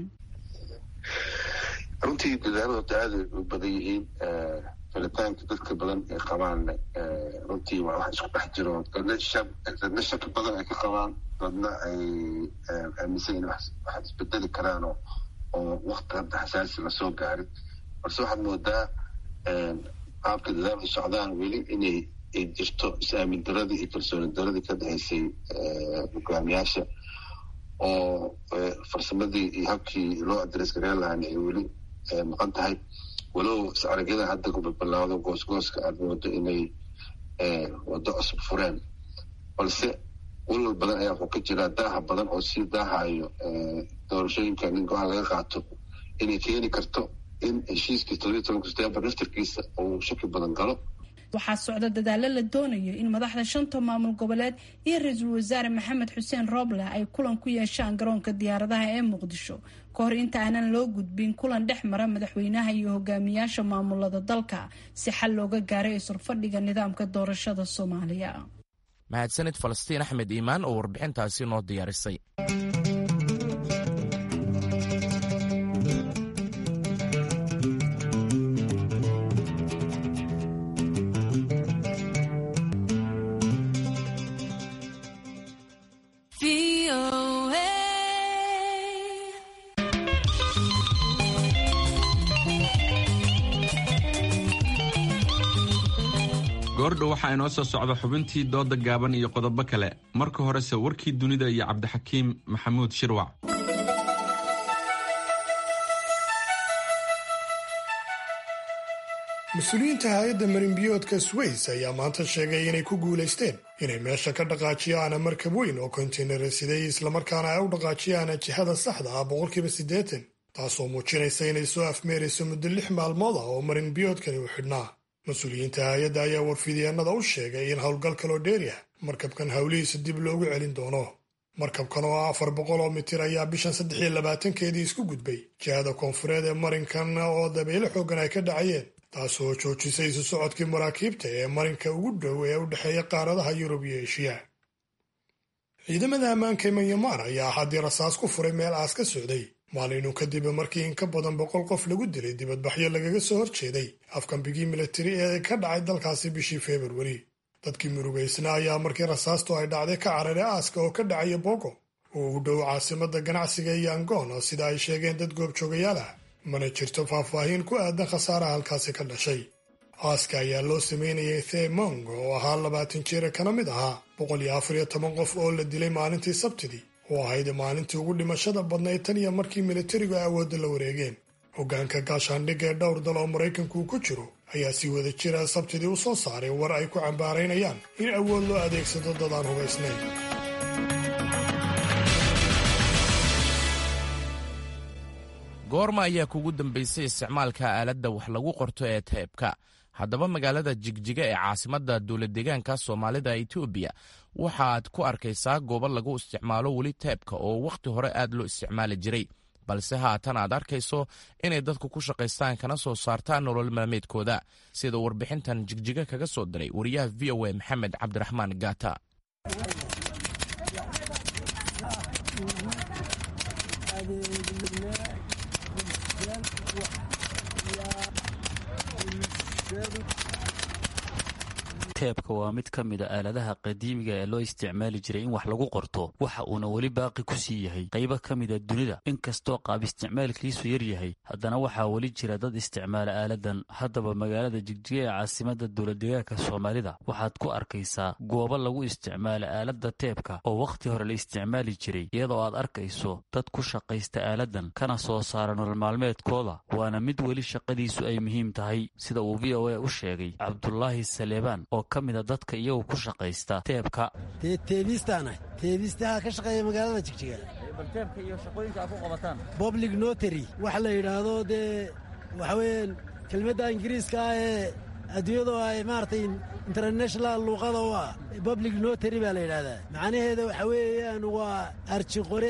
runtii dadaaladu aada u badan yihiin filitaanka dadka badan ay qabaan runtii waa wax isku dhex jiro dadna shaki badan ay ka qabaan dadna ay aaminsan in wax isbedeli karaan oo wakti hadda xasaasi lasoo gaarin balse waxaad moodaa qaabka dadaalku socdaan weli inay ay jirto is-aamin daradii iyo kalsooni daradii ka dhexaysay hogaamiyaasha oo farsamadii iyo habkii loo adres gareen lahaana ay weli maqan tahay walow is-aragyada hadda kubalbalaawdo goosgooska aada moodo inay waddo cusub fureen balse walwal badan ayaa wuxuu ka jiraa daaha badan oo sii daahayo doorashooyinka in go-aan laga qaato inay keeni karto in heshiiskii toddobiyi tobanka setembar naftarkiisa uu shaki badan galo waxaa socda dadaalo la doonayo in madaxda shanta maamul goboleed iyo ra-iisul wasaare maxamed xuseen rooble ay kulan ku yeeshaan garoonka diyaaradaha ee muqdisho ka hor inta aanan loo gudbin kulan dhex mara madaxweynaha iyo hogaamiyaasha maamulada dalka si xal looga gaaray isurfadhiga nidaamka doorashada soomaaliya mahadsanid falastiin axmed iimaan oo warbixintaasi noo diyaarisay goordhow waxaa inoo soo socda xubintii dooda gaaban iyo qodobo kale marka horese warkii dunida iyo cabdixakiim maxamuud shirwac mas-uuliyiinta hay-adda marinbiyoodka sways ayaa maanta sheegay inay ku guulaysteen inay meesha ka dhaqaajiyaan markab weyn oo kontaynara siday islamarkaana ay u dhaqaajiyaan jihada saxda ah boqolkiiba siddeetan taasoo muujinaysa inay soo afmeerayso muddo lix maalmood ah oo marinbiyoodkani u xidhnaa mas-uuliyiinta hay-adda ayaa warfidyeenada u sheegay in howlgal kaloo dheeri ah markabkan howlihiisa dib loogu celin doono markabkan oo ah afar boqol oo mitir ayaa bishan saddex iyo labaatankeedii isku gudbay jihada koonfureed ee marinkan oo dabeyle xoogan ay ka dhacayeen taasoo joojisay isu socodkii maraakiibta ee marinka ugu dhow ee u dhexeeya qaaradaha yurub iyo eshiya ciidamada ammaanka ee manyamar ayaa haddii rasaas ku furay meel aas ka socday maalinu kadib markii in ka badan boqol qof lagu dilay dibadbaxyo lagaga soo horjeeday afkambigii militari ee ka dhacay dalkaasi bishii februari dadkii murugaysna ayaa markii rasaastu ay dhacday ka cararay aaska oo ka dhacaya bogo oo u dhow caasimada ganacsiga iyo angoon sida ay sheegeen dad goobjoogayaal ah mana jirto faahfaahin ku aadan khasaaraha halkaasi ka dhashay aaska ayaa loo sameynayay themong oo ahaa labaatan jeera kana mid ahaa boqol iyo afar iyo toban qof oo la dilay maalintii sabtidii oo ahayd maalintii ugu dhimashada badnayd tan iyo markii militarigu awoodda la wareegeen hoggaanka gaashaandhigga ee dhowr dal oo maraykanku uu ku jiro ayaa si wada jira sabtidii u soo saaray war ay ku cambaaraynayaan in awood loo adeegsado dad aan hubaysnayn goorma ayaa kugu dambaysay isticmaalka aaladda wax lagu qorto ee teebka haddaba magaalada jigjiga ee caasimadda dowladdeegaanka soomaalida etoobiya waxaad ku arkaysaa goobo lagu isticmaalo weli teebka oo wakhti hore aad loo isticmaali jiray balse haatan aad arkayso inay dadku ku shaqaystaan kana soo saartaan nolol maalmeedkooda sida warbixintan jigjiga kaga soo diray wariyaha v o a maxamed cabdiraxmaan gaata teebka waa mid ka mid a aaladaha qadiimiga ee loo isticmaali jiray in wax lagu qorto waxa uuna weli baaqi ku sii yahay qaybo ka mida dunida inkastoo qaab isticmaalkiisu yar yahay haddana waxaa weli jira dad isticmaala aaladan haddaba magaalada jigjiga ee caasimada dowladdeegaanka soomaalida waxaad ku arkaysaa goobo lagu isticmaala aaladda teebka oo wakhti hore la isticmaali jiray iyadoo aad arkayso dad ku shaqaysta aaladan kana soo saara nolol maalmeedkooda waana mid weli shaqadiisu ay muhiim tahay sida uu v o a u sheegay cabdulaahi saleebaan oo ka mida dadka iyagu ku shaqaysta teebka dee teebistaanah teebistaha ka shaqeeya magaalada jigjiga teebka iyo shaqooyinka aad ku qabataan public notary waxa la yidhaahdo dee waxa weeyaan kelmadda ingiriiska ah ee adduunyadoo ay maaragtay international luuqada u ah public notary baa la yidhahdaa macnaheeda waxa weeyaan waa arjiqore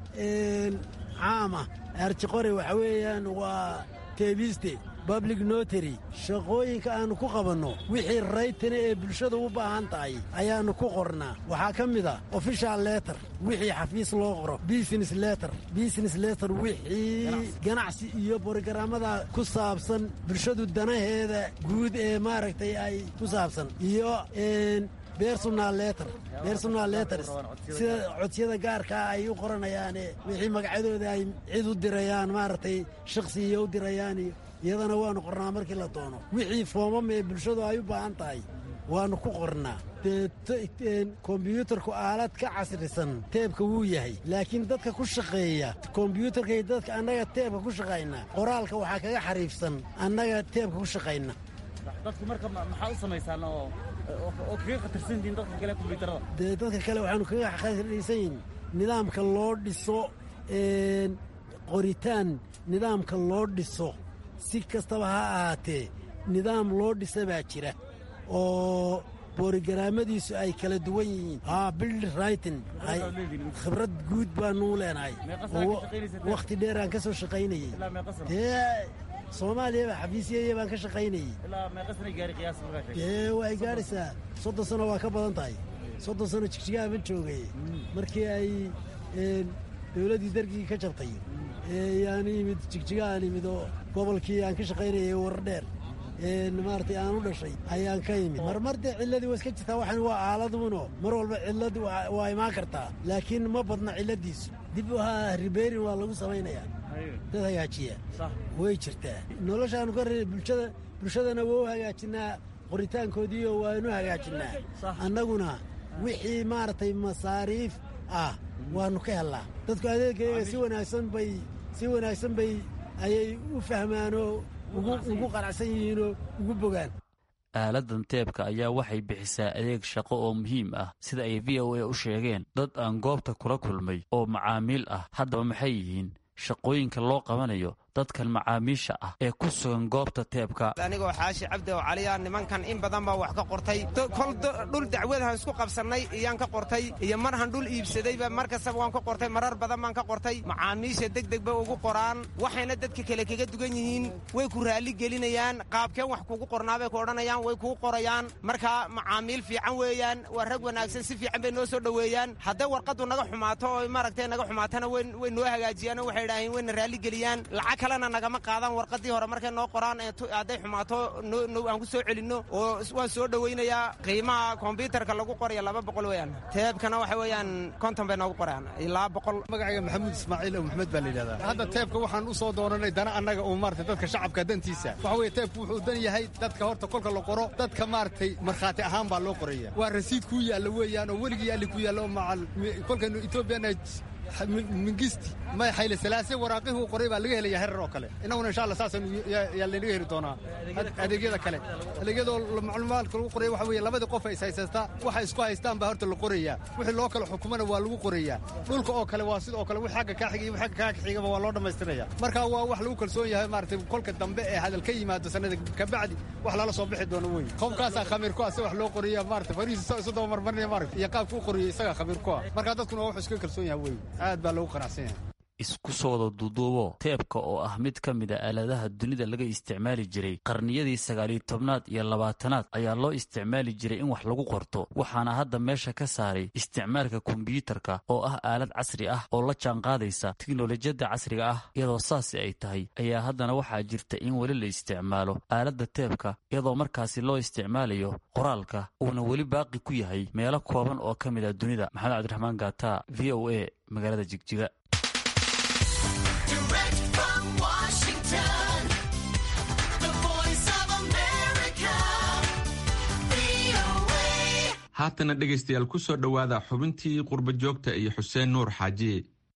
caama arjiqore waxa weeyaan waa teebiste public notary shaqooyinka aannu ku qabanno wixii raytana ee bulshada u baahan tahay ayaannu ku qornaa waxaa ka mid a official letter wixii xafiis loo qoro business letter business letter wixii ganacsi iyo borogaraamada ku saabsan bulshadu danaheeda guud ee maaragtay ay ku saabsan iyo bersonal letter bersonal letters sida codsiyada gaarkaa ay u qoranayaane wixii magacyadooda ay cid u dirayaan maaragtay shakhsi iyo u dirayaan iyo iyadana waannu qornaa markii la doono wixii foomam ee bulshadu ay u baahan tahay waannu ku qornaa dee kombyuutarku aalad ka casrisan teebka wuu yahay laakiin dadka ku shaqeeya kombyuutarkay dadka annaga teebka ku shaqayna qoraalka waxaa kaga xariifsan annaga teebka ku shaqayna dadku marka maxaa u samaysaan oo kaga khatarsantihiin dadka kale kombyuutarada dee dadka kale waxaanu kaga khatarsan yihin nidaamka loo dhiso qoritaan nidaamka loo dhiso si kastaba ha ahaatee nidaam loo dhisa baa jira oo borogaraamadiisu ay kala duwan yihiin haa bild rightin khibrad guud baanuu leenahay wakhti dheeraan ka soo shaqaynayey dee soomaaliyaba xafiisyaya baan ka shaqaynayey dee way gaadhaysaa soddon sano waa ka badan tahay soddon sano jigjigaha ma joogay markii ay dowladdii dargii ka jabtay yaan yimid jigjigahaan yimid oo gobolkii aan ka shaqaynayay wardheer maaragtay aan u dhashay ayaan ka yimid marmar dee cilladii waa iska jirtaa waxaan waa aaladuuno mar walba cilladu waa imaan kartaa laakiin ma badna cilladiisu dib ahaa ribeerin waa lagu samaynayaa dad hagaajiya way jirtaa noloshaanu ka re bulshada bulshadana waa u hagaajinaa qoritaankoodiiyo waanu hagaajinnaa annaguna wixii maaragtay masaariif ah waannu ka hellaa dadku adeegayaga si wanaagsan bay si wanaagsan bay ayay u fahmaanoo ugu qanacsan yihiinoo ugu bogaan aaladan teebka ayaa waxay bixisaa adeeg shaqo oo muhiim ah sida ay v o a u sheegeen dad aan goobta kula kulmay oo macaamiil ah haddaba maxay yihiin shaqooyinka loo qabanayo dadkan macaamiisha ah ee ku sugan goobta teebka anigoo xaashi cabdi oo caliya nimankan in badan baa wax ka qortay kol dhul dacwadahan isku qabsannay iyaan ka qortay iyo marhan dhul iibsadayba mar kastaba waan ka qortay marar badan baan ka qortay macaamiisha degdeg bay ugu qoraan waxayna dadka kale kaga dugan yihiin way ku raalli gelinayaan qaabkeen wax kugu qornaabay ku odhanayaan way kuu qorayaan marka macaamiil fiican weeyaan waa rag wanaagsan si fiican bay noo soo dhoweeyaan hadday warqaddu naga xumaato oo maaragtay naga xumaatana way noo hagaajiyaan oo waxay idhaaheen wayna raalli geliyaan lacag kalena nagama qaadan warqadii hore markay noo qoraan hadday xumaato aan ku soo celinno oo waan soo dhowaynayaa qiimaha kombyuutarka lagu qoraya laba boqol weeyaan teebkana waxa weeyaan konton bay noogu qorayaan ilaa boqol magacayga maxamuud ismaaciil oo maxmed baa la yidhahdaa hadda teebka waxaan u soo doonanay dana annaga uu maarata dadka shacabka dantiisa waxa weeye teebku wuxuu dan yahay dadka horta kolka la qoro dadka maaragtay markhaati ahaan baa loo qoraya waa rasiid kuu yaalla weeyaan oo weligii yaalli ku yaalla oo macal kolkaynu etoobiyana mingisti may xayle salaase waraaqihii uu qoray baa laga helaya herar oo kale innaguna insha allah saasaan yaa laynaga heli doonaa adeegyada kale adeegyadoo macluumaadka lagu qoraya waxa weeye labadii qof ay is haysataa waxay isku haystaan baa horta la qorayaa wixii loo kala xukumana waa lagu qorayaa dhulka oo kale waa sidoo kale wix xagga kaa xiga iyo wix xagga kaa xigaba waa loo dhammaystiraya marka waa wax lagu kalsoon yahay maaragtay kolka dambe ee hadal ka yimaado sanada kabacdi wax lala soo bixi doono wey qofkaasaa khamiir ku ah si wax loo qoriya maaragtay farihiisa isu daba marmarinaya maaragta iyo qaabka u qoriyay isagaa khamiir ku ah marka dadkuna waa wax iska kalsoon yahay wey aad baa loogu qanacsan yahay isku soo wada duuduubo teebka oo ah mid ka mid a aaladaha dunida laga isticmaali jiray qarniyadii sagaaliyo tobnaad iyo labaatanaad ayaa loo isticmaali jiray in wax lagu qorto waxaana hadda meesha ka saaray isticmaalka kombiyuutarka oo ah aalad casri ah oo la jaanqaadaysa tiknolojiyadda casriga ah iyadoo saasi ay tahay ayaa haddana waxaa jirta in weli la isticmaalo aaladda teebka iyadoo markaasi loo isticmaalayo qoraalka uuna weli baaqi ku yahay meelo kooban oo ka mid a dunida maxamed cabdiraxmaan gaata v o a magaalada jigjiga haatana dhegaystayaal ku soo dhowaada xubintii qurba joogta iyo xuseen nuur xaaji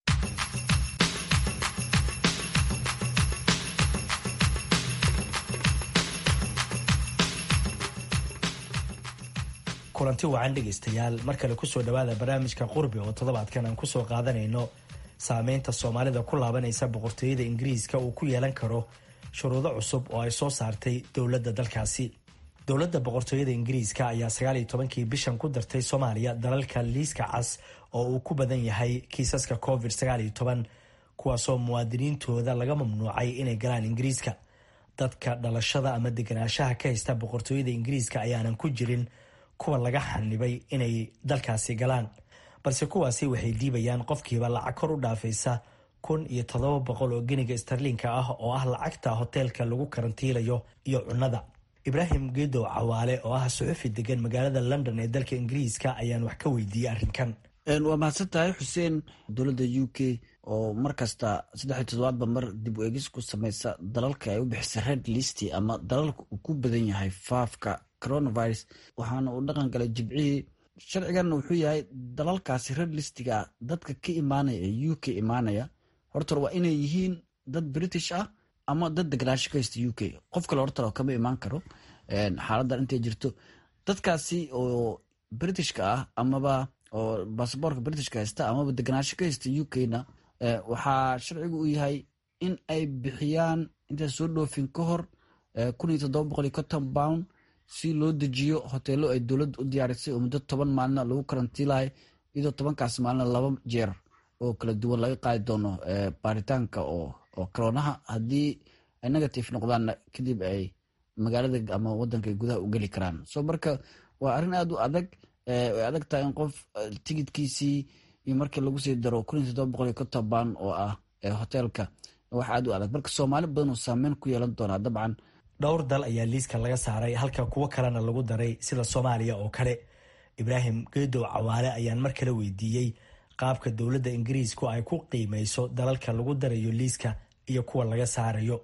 kulanti wacan dhegaystayaal mar kale kusoo dhowaada barnaamijka qurbi oo toddobaadkan aan kusoo qaadanayno saameynta soomaalida ku laabanaysa boqortooyada ingiriiska uu ku yeelan karo shuruudo cusub oo ay soo saartay dowladda dalkaasi dowladda boqortooyada ingiriiska ayaa sagaaliyo tobankii bishan ku dartay soomaaliya dalalka liiska cas oo uu ku badan yahay kiisaska covid sagaaliyo toban kuwaasoo muwaadiniintooda laga mamnuucay inay galaan ingiriiska dadka dhalashada ama deganaanshaha ka haysta boqortooyada ingiriiska ayaanan ku jirin kuwa laga xanibay inay dalkaasi galaan balse kuwaasi waxay diibayaan qofkiiba lacag kor u dhaafaysa kun iyo toddoba boqol oo geniga starliinka ah oo ah lacagta hoteelka lagu karantiilayo iyo cunnada ibraahim geedow cawaale oo ah suxufi degan magaalada london ee dalka ingiriiska ayaan wax ka weydiiyey arrinkan waa mahadsan tahay xuseen dowladda u k oo mar kasta saddexiy toddobaadba mar dib u eegis ku sameysa dalalka ay u bixisay red listy ama dalalka uu ku badan yahay faafka coronavirus waxaana uu dhaqan galay jibcihii sharciganna wuxuu yahay dalalkaasi red listiga dadka ka imaanaya ee u k imaanaya horta waa inay yihiin dad british ah ama dad deganaansho ka haysta u k qof kale horta kama imaan karo xaaladan intay jirto dadkaasi oo britishka ah amaba oo basaboorka britishka haysta amaba deganaansho ka haysta u k-na waxaa sharcigu u yahay in ay bixiyaan intaa soo dhoofin ka hor kun iyo toddoba boqol iyo conton pound si loo dejiyo hoteelo ay dowladda u diyaarisay oo muddo toban maalina lagu karantiilahay iyadoo tobankaas maalina laba jeer oo kala duwan laga qaadi doono baaritaanka oo coroonaha haddii ay negative noqdaanna kadib ay magaalada ama wadanka ay gudaha u geli karaan so marka waa arrin aada u adag way adag tahay in qof tigidkiisii iyo markii lagu sii daro kun iyo toddoba boqol iyo konton baan oo ah hoteelka wax aad u adag marka soomaali badan uu saameyn ku yeelan doonaa dabcan dhowr dal ayaa liiska laga saaray halka kuwo kalena lagu daray sida soomaaliya oo kale ibraahim geedow cawaale ayaan mar kale weydiiyey qaabka dowladda ingiriisku ay ku qiimeyso dalalka lagu darayo liiska iyo kuwa laga saarayo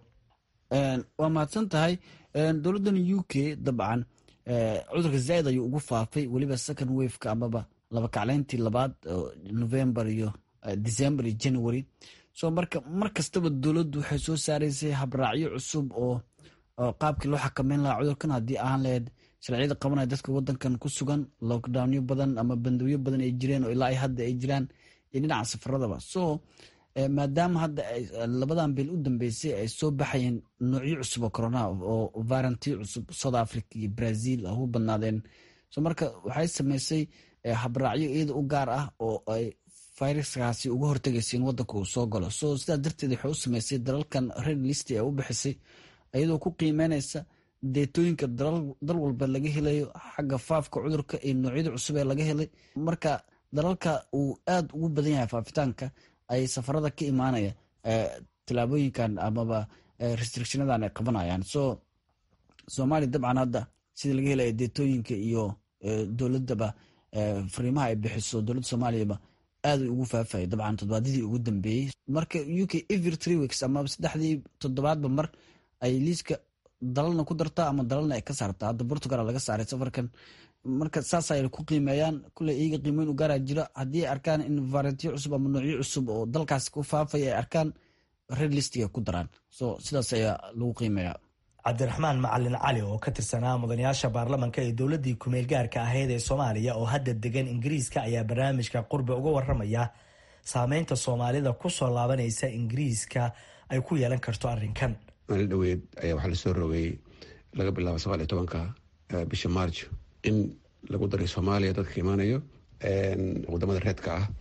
waa mahadsan tahay dowladdan u k dabcan cudurka zaaid ayuu ugu faafay weliba second waveka amaba laba kacleyntii labaad november iyo december iyo january so marka mar kastaba dowladdu waxay soo saaraysay habraacyo cusub oo qaabkii loo xakameyn lahaa cudurkan haddii ahaan lahayd sharciyada qabanaya dadka wadankan ku sugan lockdownyo badan ama bandowyo badan ay jireen oo ilaa hadda ay jiraan iyo dhinaca safaradaba so maadaama hadda labadan bil u dambeysay ay soo baxayeen noocyo cusub oo corona oo varanti cusub south africa iyo brazil ugu badnaadeen so marka waxay sameysay habraacyo iyada u gaar ah oo ay viruskaasi uga hortegaysa in wadanka uu soo galo so sidaas darteed waxay u sameysay dalalkan red list ee u bixisay iyadoo ku qiimeynaysa deetooyinka dal walba laga helayo xagga faafka cudurka iyo noocyada cusub ee laga helay marka dalalka uu aad ugu badan yahay faafitaanka ay safarada ka imaanaya tilaabooyinkan amaba restrictionadan ay qabanayaan so soomaaliya dabcan hadda sida laga helaya deetooyinka iyo dowladaba fariimaha ay bixiso dowladda soomaaliyaba aad ugu faafaya dabcan toddobaadyadii ugu dambeeyey marka u k every three weeks amaba saddexdii toddobaadba mar ay liiska dalalna ku dartaa ama dalalna ay ka saartaa hadda portugal laga saaray safarkan marka saas ay ku qiimeeyaan kule iyaga qiimeyn u gaaraa jiro haddii ay arkaan in variantyo cusub ama noocyo cusub oo dalkaas ku faafaya ay arkaan red listiga ku daraan so sidaas ayaa lagu qiimeeyaa cabdiraxmaan macalin cali oo ka tirsanaa mudanayaasha baarlamanka ee dowladii kumeel gaarka ahayd ee soomaaliya oo hadda degan ingiriiska ayaa barnaamijka qurbe uga waramaya saameynta soomaalida kusoo laabanaysa ingiriiska ay ku yeelan karto arrinkan maalin dhaweed ayaa waxaa lasoo rogay laga bilaabo sagaal iyo tobanka bisha march in lagu daray soomaaliya dadka imaanayo wadamada reedka ah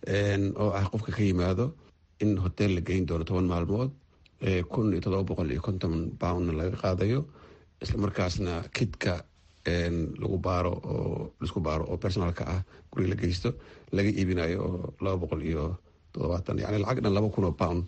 oo ah qofka ka yimaado in hotel la geyn doono toban maalmood kun iyo todoba boqol iyo konton poundna laga qaadayo islamarkaasna kidka lagu baaro oo laisku baaro oo personalka ah guriga la geysto laga iibinayo oo laba boqol iyo toddobaatan yani lacag dhan laba kun oo pound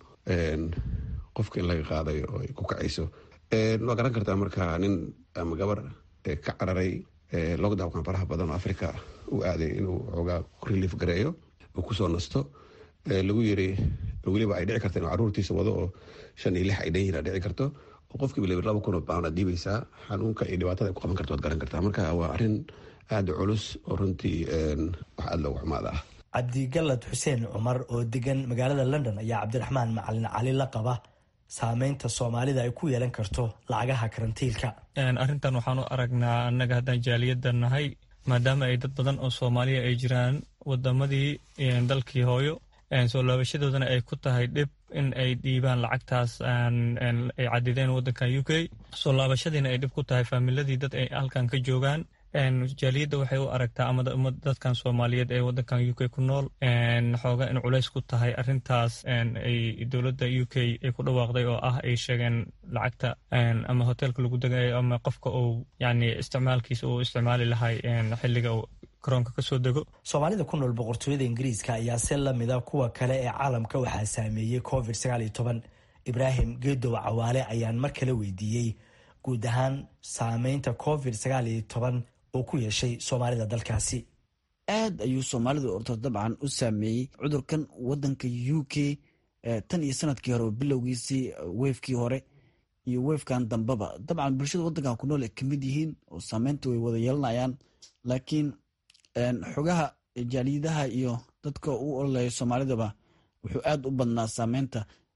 qofka in laga qaadayo oo ay ku kacayso waa garan kartaa marka nin ama gabar ka cararay lockdownkan faraha badan oo africa u aaday inuu xoogaa relief gareeyo uu kusoo nasto lagu yiri weliba ay dhici karta inuu caruurtiisa wado oo shan iyo lix ay dhan yihin a dhici karto oo qofkiiba laba laba kun oo pound aad dhiibaysaa xanuunka iyo dhibaatada ay ku qaban karto waad garan kartaa marka waa arrin aada culus oo runtii wax aada loogu xumaada ah cabdigalad xuseen cumar oo degan magaalada london ayaa cabdiraxmaan macalin cali la qaba saameynta soomaalida ay ku yeelan karto lacagaha karantiilka arrintan waxaan u aragnaa annaga haddaan jaaliyadda nahay maadaama ay dad badan oo soomaaliya ay jiraan wadamadii dalkii hooyo soo laabashadoodana ay ku tahay dhib in ay dhiibaan lacagtaas ay cadideen wadankan u k soo laabashadiina ay dhib ku tahay faamiladii dad ay halkan ka joogaan jaaliyadda waxay u aragtaa ama dadkan soomaaliyeed ee wadankan u k ku nool xooga in culays ku tahay arintaas ay dowladda u k ay ku dhawaaqday oo ah ay sheegeen lacagta ama hoteelka lagu degayo ama qofka uu yani isticmaalkiisa uu isticmaali lahay xiliga uu karoonka kasoo dego soomaalida ku nool boqortooyada ingiriiska ayaa si lamida kuwa kale ee caalamka waxaa saameeyey covid sagaal iyo toban ibraahim geedow cawaale ayaan mar kale weydiiyey guud ahaan saameynta covid sagaal iyo toban oo ku yeeshay soomaalida dalkaasi aad ayuu soomaalidu orto dabcan u saameeyey cudurkan wadanka u k tan iyo sanadkii hore bilowgiisii wefkii hore iyo wefkan dambeba dabcan bulshada wadankan ku nool ay kamid yihiin oo saameynta way wada yeelanayaan laakiin xogaha jaaliyadaha iyo dadka u ololeeya soomaalidaba wuxuu aad u badnaa saameynta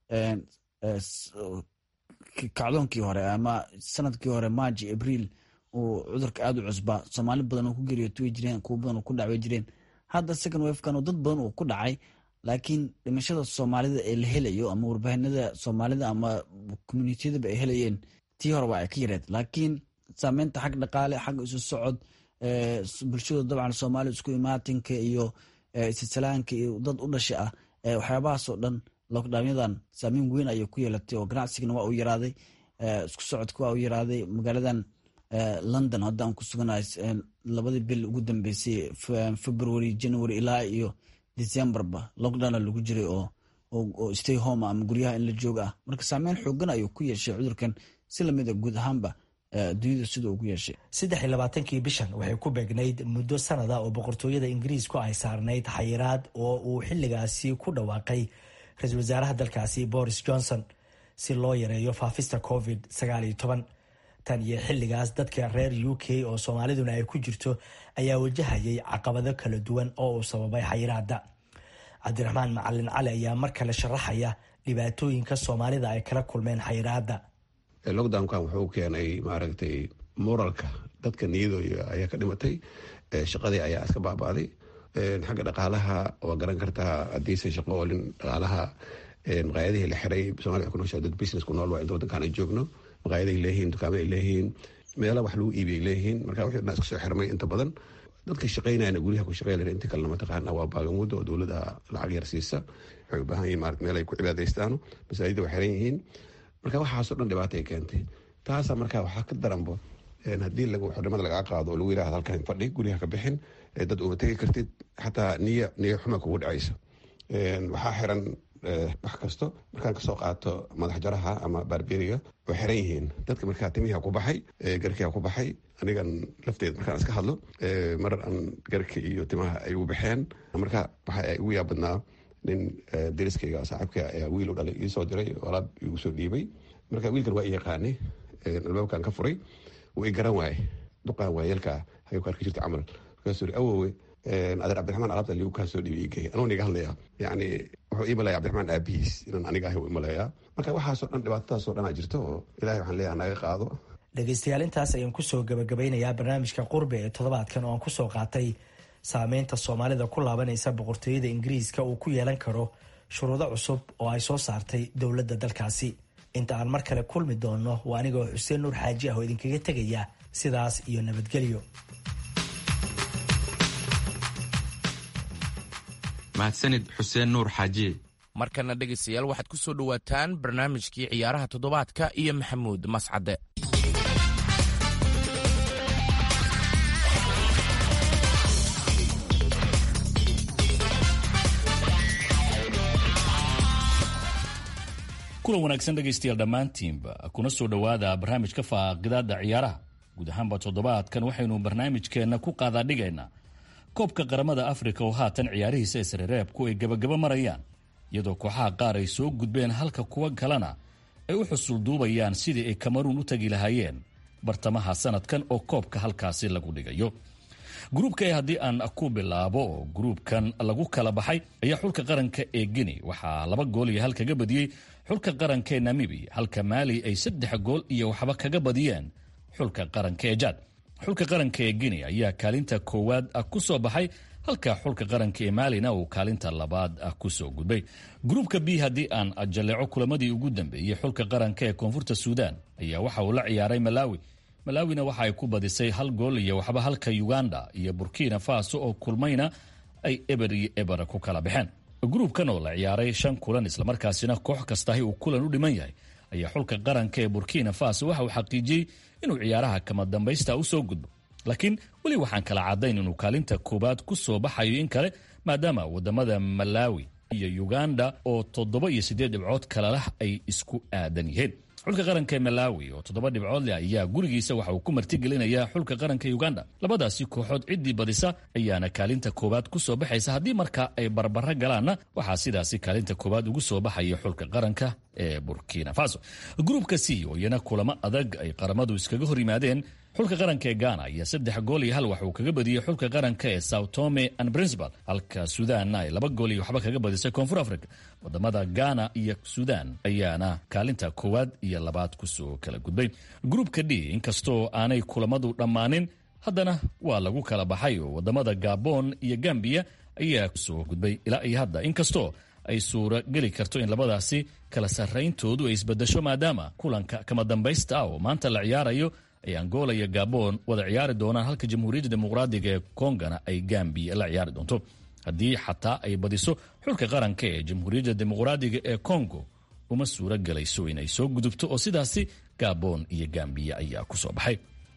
kacdoonkii hore ama sanadkii hore marji abriil uu cudurka aada u cusbaa soomaali badan oo ku geeriyootuway jireen kuwo badan oo ku dhacway jireen hadda second wefkan oo dad badan uu ku dhacay laakiin dhimashada soomaalida ee la helayo ama warbaahinada soomaalida ama communitiyadaba ay helayeen tii hore waa ay ka yareed laakiin saameynta xag dhaqaale xag isu socod bulshadu dabcan soomaali isku imaatinka iyo isisalaanka iyo dad u dhasha ah waxyaabahaasoo dhan lockdownyadan saameyn weyn ayay ku yeelatay oo ganacsigana waa uu yaraaday isku socodka waa uu yaraaday magaaladan london hadda aan ku suganahay labadii bil ugu dambeysay february january ilaa iyo decemberba lockdowna lagu jiray oo oo stay home ama guryaha in la joog ah marka saameyn xoogan ayuu ku yeeshay cudurkan si lamid a guud ahaanba dunida sida ugu yeeshay saddex iyo labaatankii bishan waxay ku beegnayd muddo sanada oo boqortooyada ingiriisku ay saarnayd xayiraad oo uu xilligaasi ku dhawaaqay ra-iisul wasaaraha dalkaasi boris johnson si loo yareeyo faafista covid sagaal iyo toban tan iyo xilligaas dadka reer u k oo soomaaliduna ay ku jirto ayaa wajahayay caqabado kala duwan oo uu sababay xayiraada cabdiraxmaan macalin cali ayaa mar kale sharaxaya dhibaatooyinka soomaalida ay kala kulmeen xayiraada lockdownkan wuxuu keenay maaragtay moralka dadka niyadooda ayaa ka dhimatay shaqadii ayaa iska baaba'day xagga dhaqaalaha waa garan kartaa hadiise shaqo olin dhaqaalaha maqaayadihii la xiray somalia ku nooshaa dad business ku nool waa inta wadankan ay joogno maqaayadahay leeyihiin dukaamay leeyihiin meela wax lagu iibiyay leeyihiin marka wixii dhan iska soo xirmay inta badan dadka shaqaynayana guryaha ku shaqeynaya inta kalena mataqaana waa baagamuda oo dowladda lacag yar siisa waxay u baahan yihin marat meel ay ku cibaadaystaano masaajida waa xiran yihiin marka waxaasoo dhan dhibaata ay keentay taasa marka waxaa ka daranbo haddii xornimada lagaa qaado oo lagu yirahdo halkan fadhi guryaha ka bixin dad uma tegi kartid xataa niya niya xuma kugu dhacayso waxaa xiran wax kasto markaan kasoo qaato madax jaraha ama barberiga way xiran yihiin dadka markaa timihi ku baxay garkia ku baxay anigan lafteed markaan iska hadlo mar aan garka iyo timaha ay u baxeen marka waxa ugu yaabadnaa nin dariskayga saaxiibka ayaa wiil u dhalay iisoo diray alaab igu soo dhiibay marka wiilkan waa i yaqaanay albaabkan ka furay wuu i garan waaye duqaan waayeelkaa hayuu ka arki jirta camal markaasuu iri awowe adeer cabdiraxmaan alaabta ligu kaa soo dhiibay igey anuu niga hadlaya yacni wuxuu ii malaya cabdiraxmaan aabihiis inaan aniga ahay u imaleeyaa marka waxaasoo dhan dhibaatadaasoo dhan aa jirto oo ilahay waxaan leeyahay naga qaado dhegaystayaal intaas ayaan kusoo gabagabeynayaa barnaamijka qurbe ee toddobaadkan oo aan kusoo qaatay saameynta soomaalida ku laabanaysa boqortooyada ingiriiska uu ku yeelan karo shuruudo cusub oo ay soo saartay dowladda dalkaasi inta aan mar kale kulmi doonno waa anigoo xuseen nuur xaaji ah oo idinkaga tegaya sidaas iyo nabadgelyo mahadsanid xuseen nuur xaaji markana dhegaystayaal waxaad ku soo dhowaataan barnaamijkii ciyaaraha toddobaadka iyo maxamuud mascade kulan wanaagsan dhegaystayaal dhammaantiinba kuna soo dhowaada barnaamijka faaqidaada ciyaaraha guud ahaanba toddobaadkan waxaynu barnaamijkeenna ku qaadaadhigaynaa koobka qaramada afrika oo haatan ciyaarihiisa isrereebku ay gabagaba marayaan iyadoo kooxaha qaar ay soo gudbeen halka kuwa kalena ay u xusulduubayaan sidii ay kamaruun u tagi lahaayeen bartamaha sanadkan oo koobka halkaasi lagu dhigayo gruubka haddii aan ku bilaabo oo gruubkan lagu kala baxay ayaa xulka qaranka ee gini waxaa laba gool iyo hal kaga badiyey xulka qaranka ee namibiya halka maali ay saddex gool iyo waxba kaga badiyeen xulka qaranka ee jaad xulka qaranka ee gini ayaa kaalinta koowaad ku soo baxay halka xulka qaranka ee maalina uu kaalinta labaad ku soo gudbay gruubka b haddii aan jaleeco kulamadii ugu dambeeyey xulka qaranka ee koonfurta suudaan ayaa waxa uu la ciyaaray malaawi malaawina waxa ay ku badisay hal gool iyo waxba halka uganda iyo burkina faso oo kulmayna ay eber iyo eber ku kala baxeen gruubkan oo la ciyaaray shan kulan islamarkaasina koox kastahi uu kulan u dhiman yahay ayaa xulka qaranka ee burkina faso waxa uu xaqiijiyey inuu ciyaaraha kama dambaysta u soo gudbo laakiin weli waxaan kala caddayn inuu kaalinta koowaad ku soo baxayo in kale maadaama wadamada malawi iyo uganda oo toddoba iyo siddeed dhibcood kalalah ay isku aadan yihiin xulka qaranka ee malawi oo toddoba dhibcood leh ayaa gurigiisa waxa uu ku martigelinayaa xulka qaranka uganda labadaasi kooxood ciddii badisa ayaana kaalinta koowaad ku soo baxaysa haddii marka ay barbaro galaanna waxaa sidaasi kaalinta koowaad ugu soo baxaya xulka qaranka ee burkina faso gruubka c oo iyana kulamo adag ay qaramadu iskaga hor yimaadeen xulka qaranka ee ghana iyo saddex gool iyo hal waxuu kaga badiyey xulka qaranka ee sao tome and principal halka suudaanna ay laba gool iyo waxba kaga badisay koonfur africa wadamada ghana iyo suudaan ayaana kaalinta koowaad iyo labaad kusoo kala gudbay gruubka d inkastoo aanay kulamadu dhammaanin haddana waa lagu kala baxay oo wadamada gabon iyo gambiya ayaa kusoo gudbay ilaa iyo hadda inkastoo ay suura geli karto in labadaasi kala sarrayntoodu ay isbadasho maadaama kulanka kama dambaysta ah oo maanta la ciyaarayo ay angola iyo gabon wada ciyaari doonaan halka jamhuuriyadda dimuqraadiga ee kongana ay gambiya la ciyaari doonto haddii xataa ay badiso xulka qaranka ee jamhuuriyadda dimuqraadiga ee kongo uma suura gelayso inay soo gudubto oo sidaasi gabon iyo gambiya ayaa ku soo baxay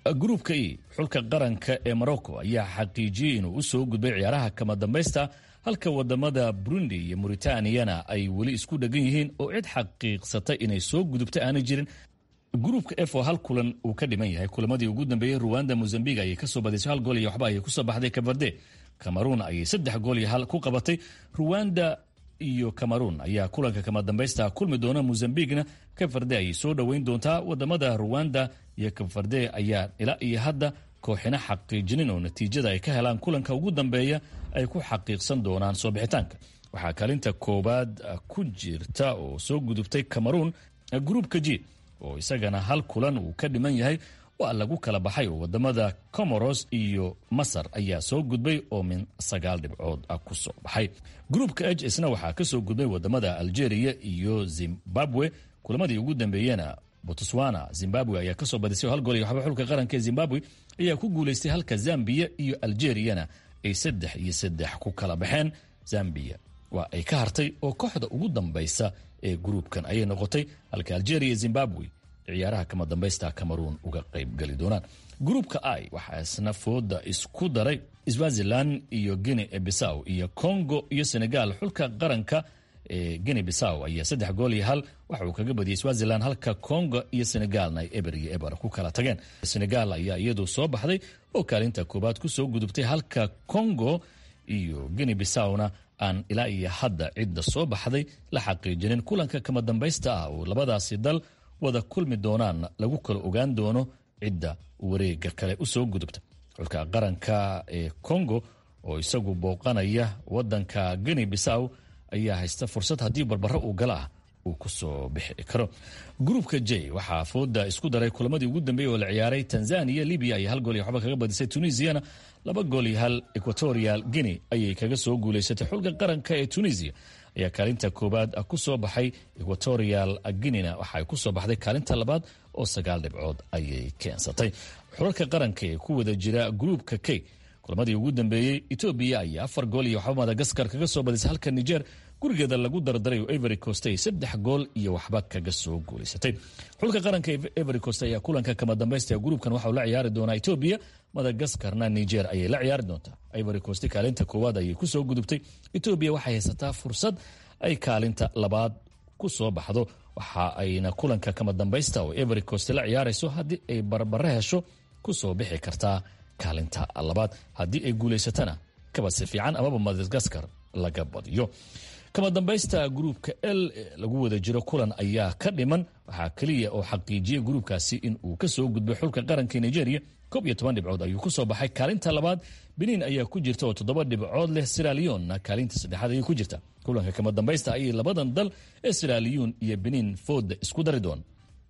gruupka e xulka qaranka ee morocco ayaa xaqiijiyey inuu u soo gudbay ciyaaraha kama dambaysta halka wadamada burundi iyo muritaniyana ay weli isku dhegan yihiin oo cid xaqiiqsatay inay soo gudubta aanay jirin gruupka f oo hal kulan uu ka dhiman yahay kulamadii ugu dambeeyey ruwanda mozambiq ayay kasoo badisay hal gool iyo waxba ayay kusoo baxday kabarde cameroon ayay saddex gool iyo hal ku qabatay ruwanda iyo cameroon ayaa kulanka kama dambaysta kulmi doona mozambiqna kafarde ayay soo dhoweyn doontaa wadamada ruwanda iyo kafarde ayaa ilaa iyo hadda kooxina xaqiijinin oo natiijada ay ka helaan kulanka ugu dambeeya ay ku xaqiiqsan doonaan soo bixitaanka waxaa kaalinta koowaad ku jirta oo soo gudubtay cameroon gruupka g oo isagana hal kulan uu ka dhiman yahay waa lagu kala baxay oo wadamada comoros iyo masar ayaa soo gudbay oo min sagaal dhibcood ku soo baxay gruupka h isna waxaa kasoo gudbay wadamada algeria iyo zimbabwe kulamadii ugu dambeeyena botswana zimbabwe ayaa kasoo badisay oo hal gool iyo waxba xulka qaranka ee zimbabwe ayaa ku guulaystay halka zambia iyo algeriyana ay saddex iyo saddex ku kala baxeen zambia waa ay ka hartay oo kooxda ugu dambaysa ee gruupkan ayay noqotay halka algeria zimbabwe ciyaaraha kama dambaysta cameroon uga qaybgeli doonaan gruupka i waxaa isna fooda isku daray swazilan iyo guinea bisaw iyo congo iyo senegal xulka qaranka ee guinea bisaw ayaa saddex gool iyo hal waxa uu kaga badiyey swazilan halka congo iyo senegalna ay eber iyo eber ku kala tageen senegal ayaa iyadu soo baxday oo kaalinta koobaad kusoo gudubtay halka congo iyo guinea bisawna aan ilaa iyo hadda cidda soo baxday la xaqiijinin kulanka kama dambaysta ah oo labadaasi dal wada kulmi doonaan lagu kala ogaan doono cidda wareega kale usoo gudubta xulka qaranka ee congo oo isagu booqanaya wadanka guinea bisaw ayaa haysta fursad haddii barbaro uu gala ah uu kusoo bixi karo gruupka j waxaa fooda isku daray kulamadii ugu dambeeyey oo la ciyaaray tanzania libya ayay hal gool iyo waxba kaga badisay tunisiana laba gool iyo hal equatorial guinea ayay kaga soo guulaysatay xulka qaranka ee tunisia ayaa kaalinta koowaad kusoo baxay equatorial guinena waxaay kusoo baxday kaalinta labaad oo sagaal dhibcood ayay keensatay xulalka qaranka ee ku wada jira gruupka k kulamadii ugu dambeeyey etoobiya ayaa afar gool iyo waxba madagaskar kaga soo badisay halka niger gurigeeda lagu dardaray oo every cost ay saddex gool iyo waxba kaga soo guulaysatay xulka qaranka every cost ayaa kulanka kama dambaysta ee gruupkan waxauu la ciyaari doonaa etoobiya madagaskarna niger ayay la ciyaari doontaa ivory coast kaalinta koowaad ayay kusoo gudubtay etoobiya waxay haysataa fursad ay kaalinta labaad ku soo baxdo waxa ayna kulanka kama dambaysta oo every coast la ciyaarayso haddii ay barbare hesho kusoo bixi kartaa kaalinta labaad haddii ay guulaysatana kabasi fiican amaba madagaskar laga badiyo kama dambaysta gruupka l lagu wada jiro kulan ayaa ka dhiman waxaa keliya oo xaqiijiyay gruupkaasi in uu kasoo gudbay xulka qaranka nigeria koob iyo toban dhibcood ayuu kusoo baxay kaalinta labaad benin ayaa ku jirta oo toddoba dhibcood leh siralionna kaalinta saddexaad ayay ku jirta kulanka kama dambaysta ayay labadan dal ee siraliyon iyo benin fooda isku dari doon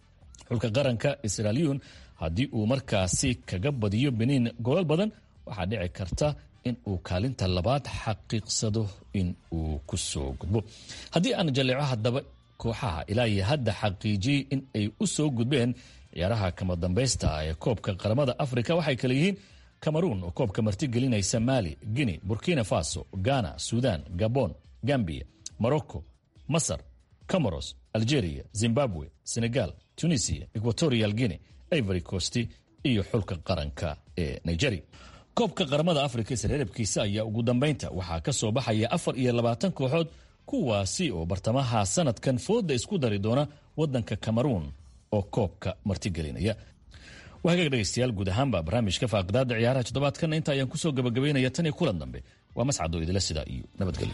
xulka qaranka siraliyon haddii uu markaasi kaga badiyo benin goolal badan waxaa dhici karta in uu kaalinta labaad xaqiiqsado in uu kusoo gudbo haddii aan jaleeco haddaba kooxaha ilaa iyo hadda xaqiijiyey in ay u soo gudbeen ciyaaraha kama dambaysta ee koobka qaramada afrika waxay kale yihiin cameroon oo koobka martigelinaysa mali guinea burkina faso ghana sudan gabon gambia morocco masar comoros algeria zimbabwe senegal tunisia equatorial guinea ivory coast iyo xulka qaranka ee nigeria koobka qaramada afrika isreerabkiisa ayaa ugu dambaynta waxaa ka soo baxaya afar iyo labaatan kooxood kuwaasi oo bartamaha sanadkan fooda isku dari doona wadanka cameroon oo koobka martigelinaya waa hagaag dhegaystayaal guud ahaanba barnaamijka faaqidaada ciyaaraha toddobaadkan inta ayaan kusoo gabagabaynaya tan iyo kulan dambe waa mascadoo idila sidaa iyo nabadgelyo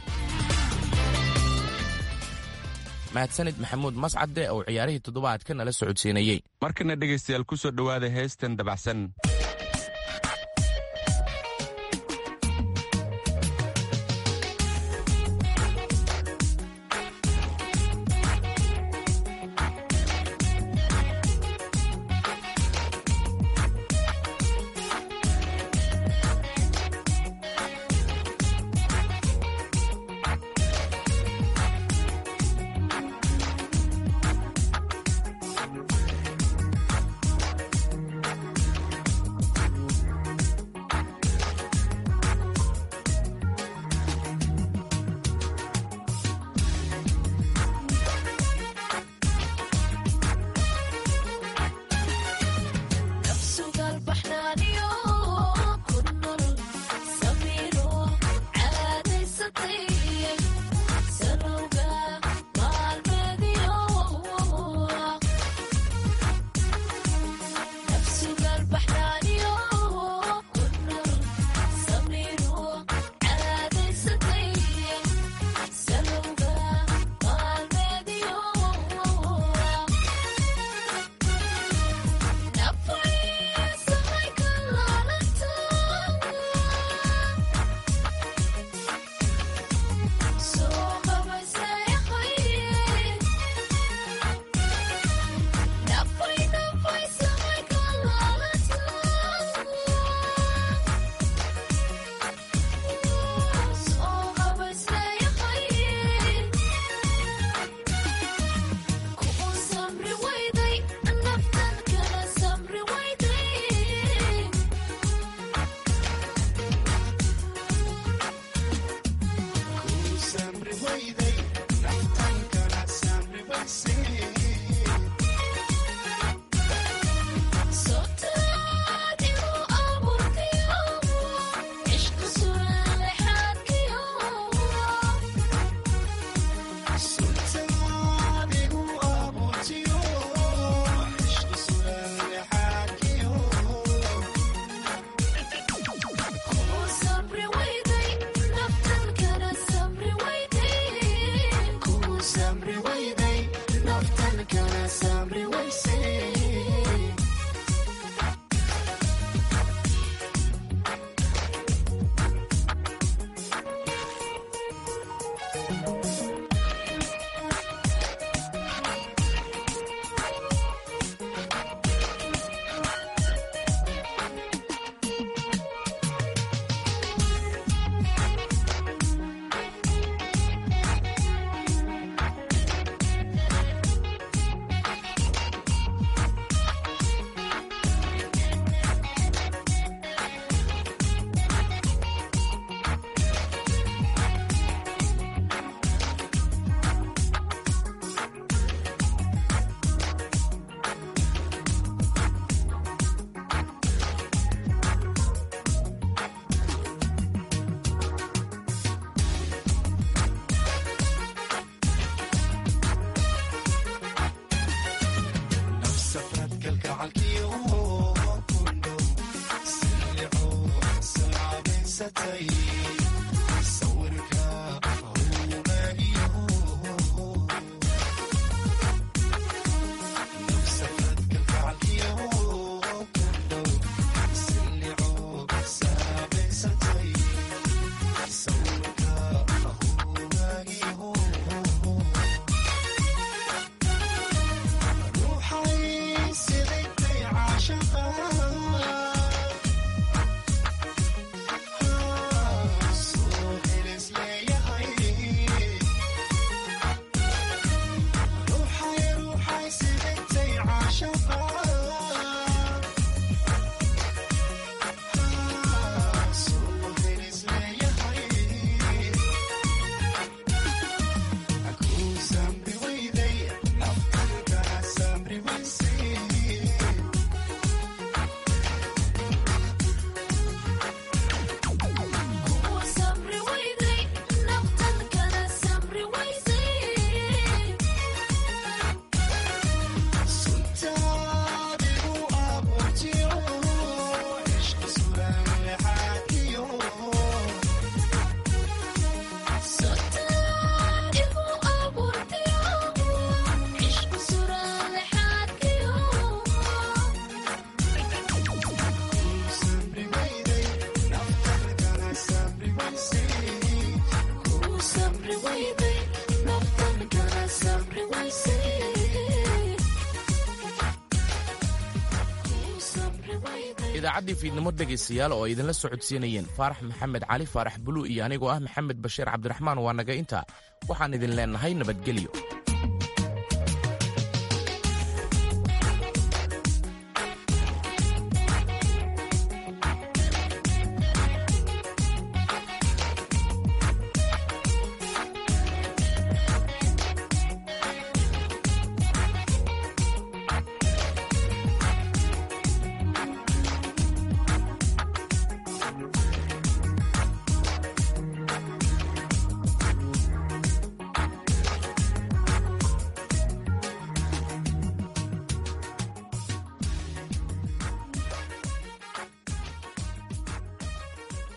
mahadsanid maxamuud mascade oo ciyaarihii toddobaadka nala socodsiinayey markana dhegaystayaal kusoo dhowaada heestan dabacsan idaacaddii fiidnimo dhegaystayaal oo ay idinla socodsiinayeen faarax maxamed cali faarax bulu iyo anigoo ah maxamed bashiir cabdiraxmaan waa naga intaa waxaan idin leennahay nabadgelyo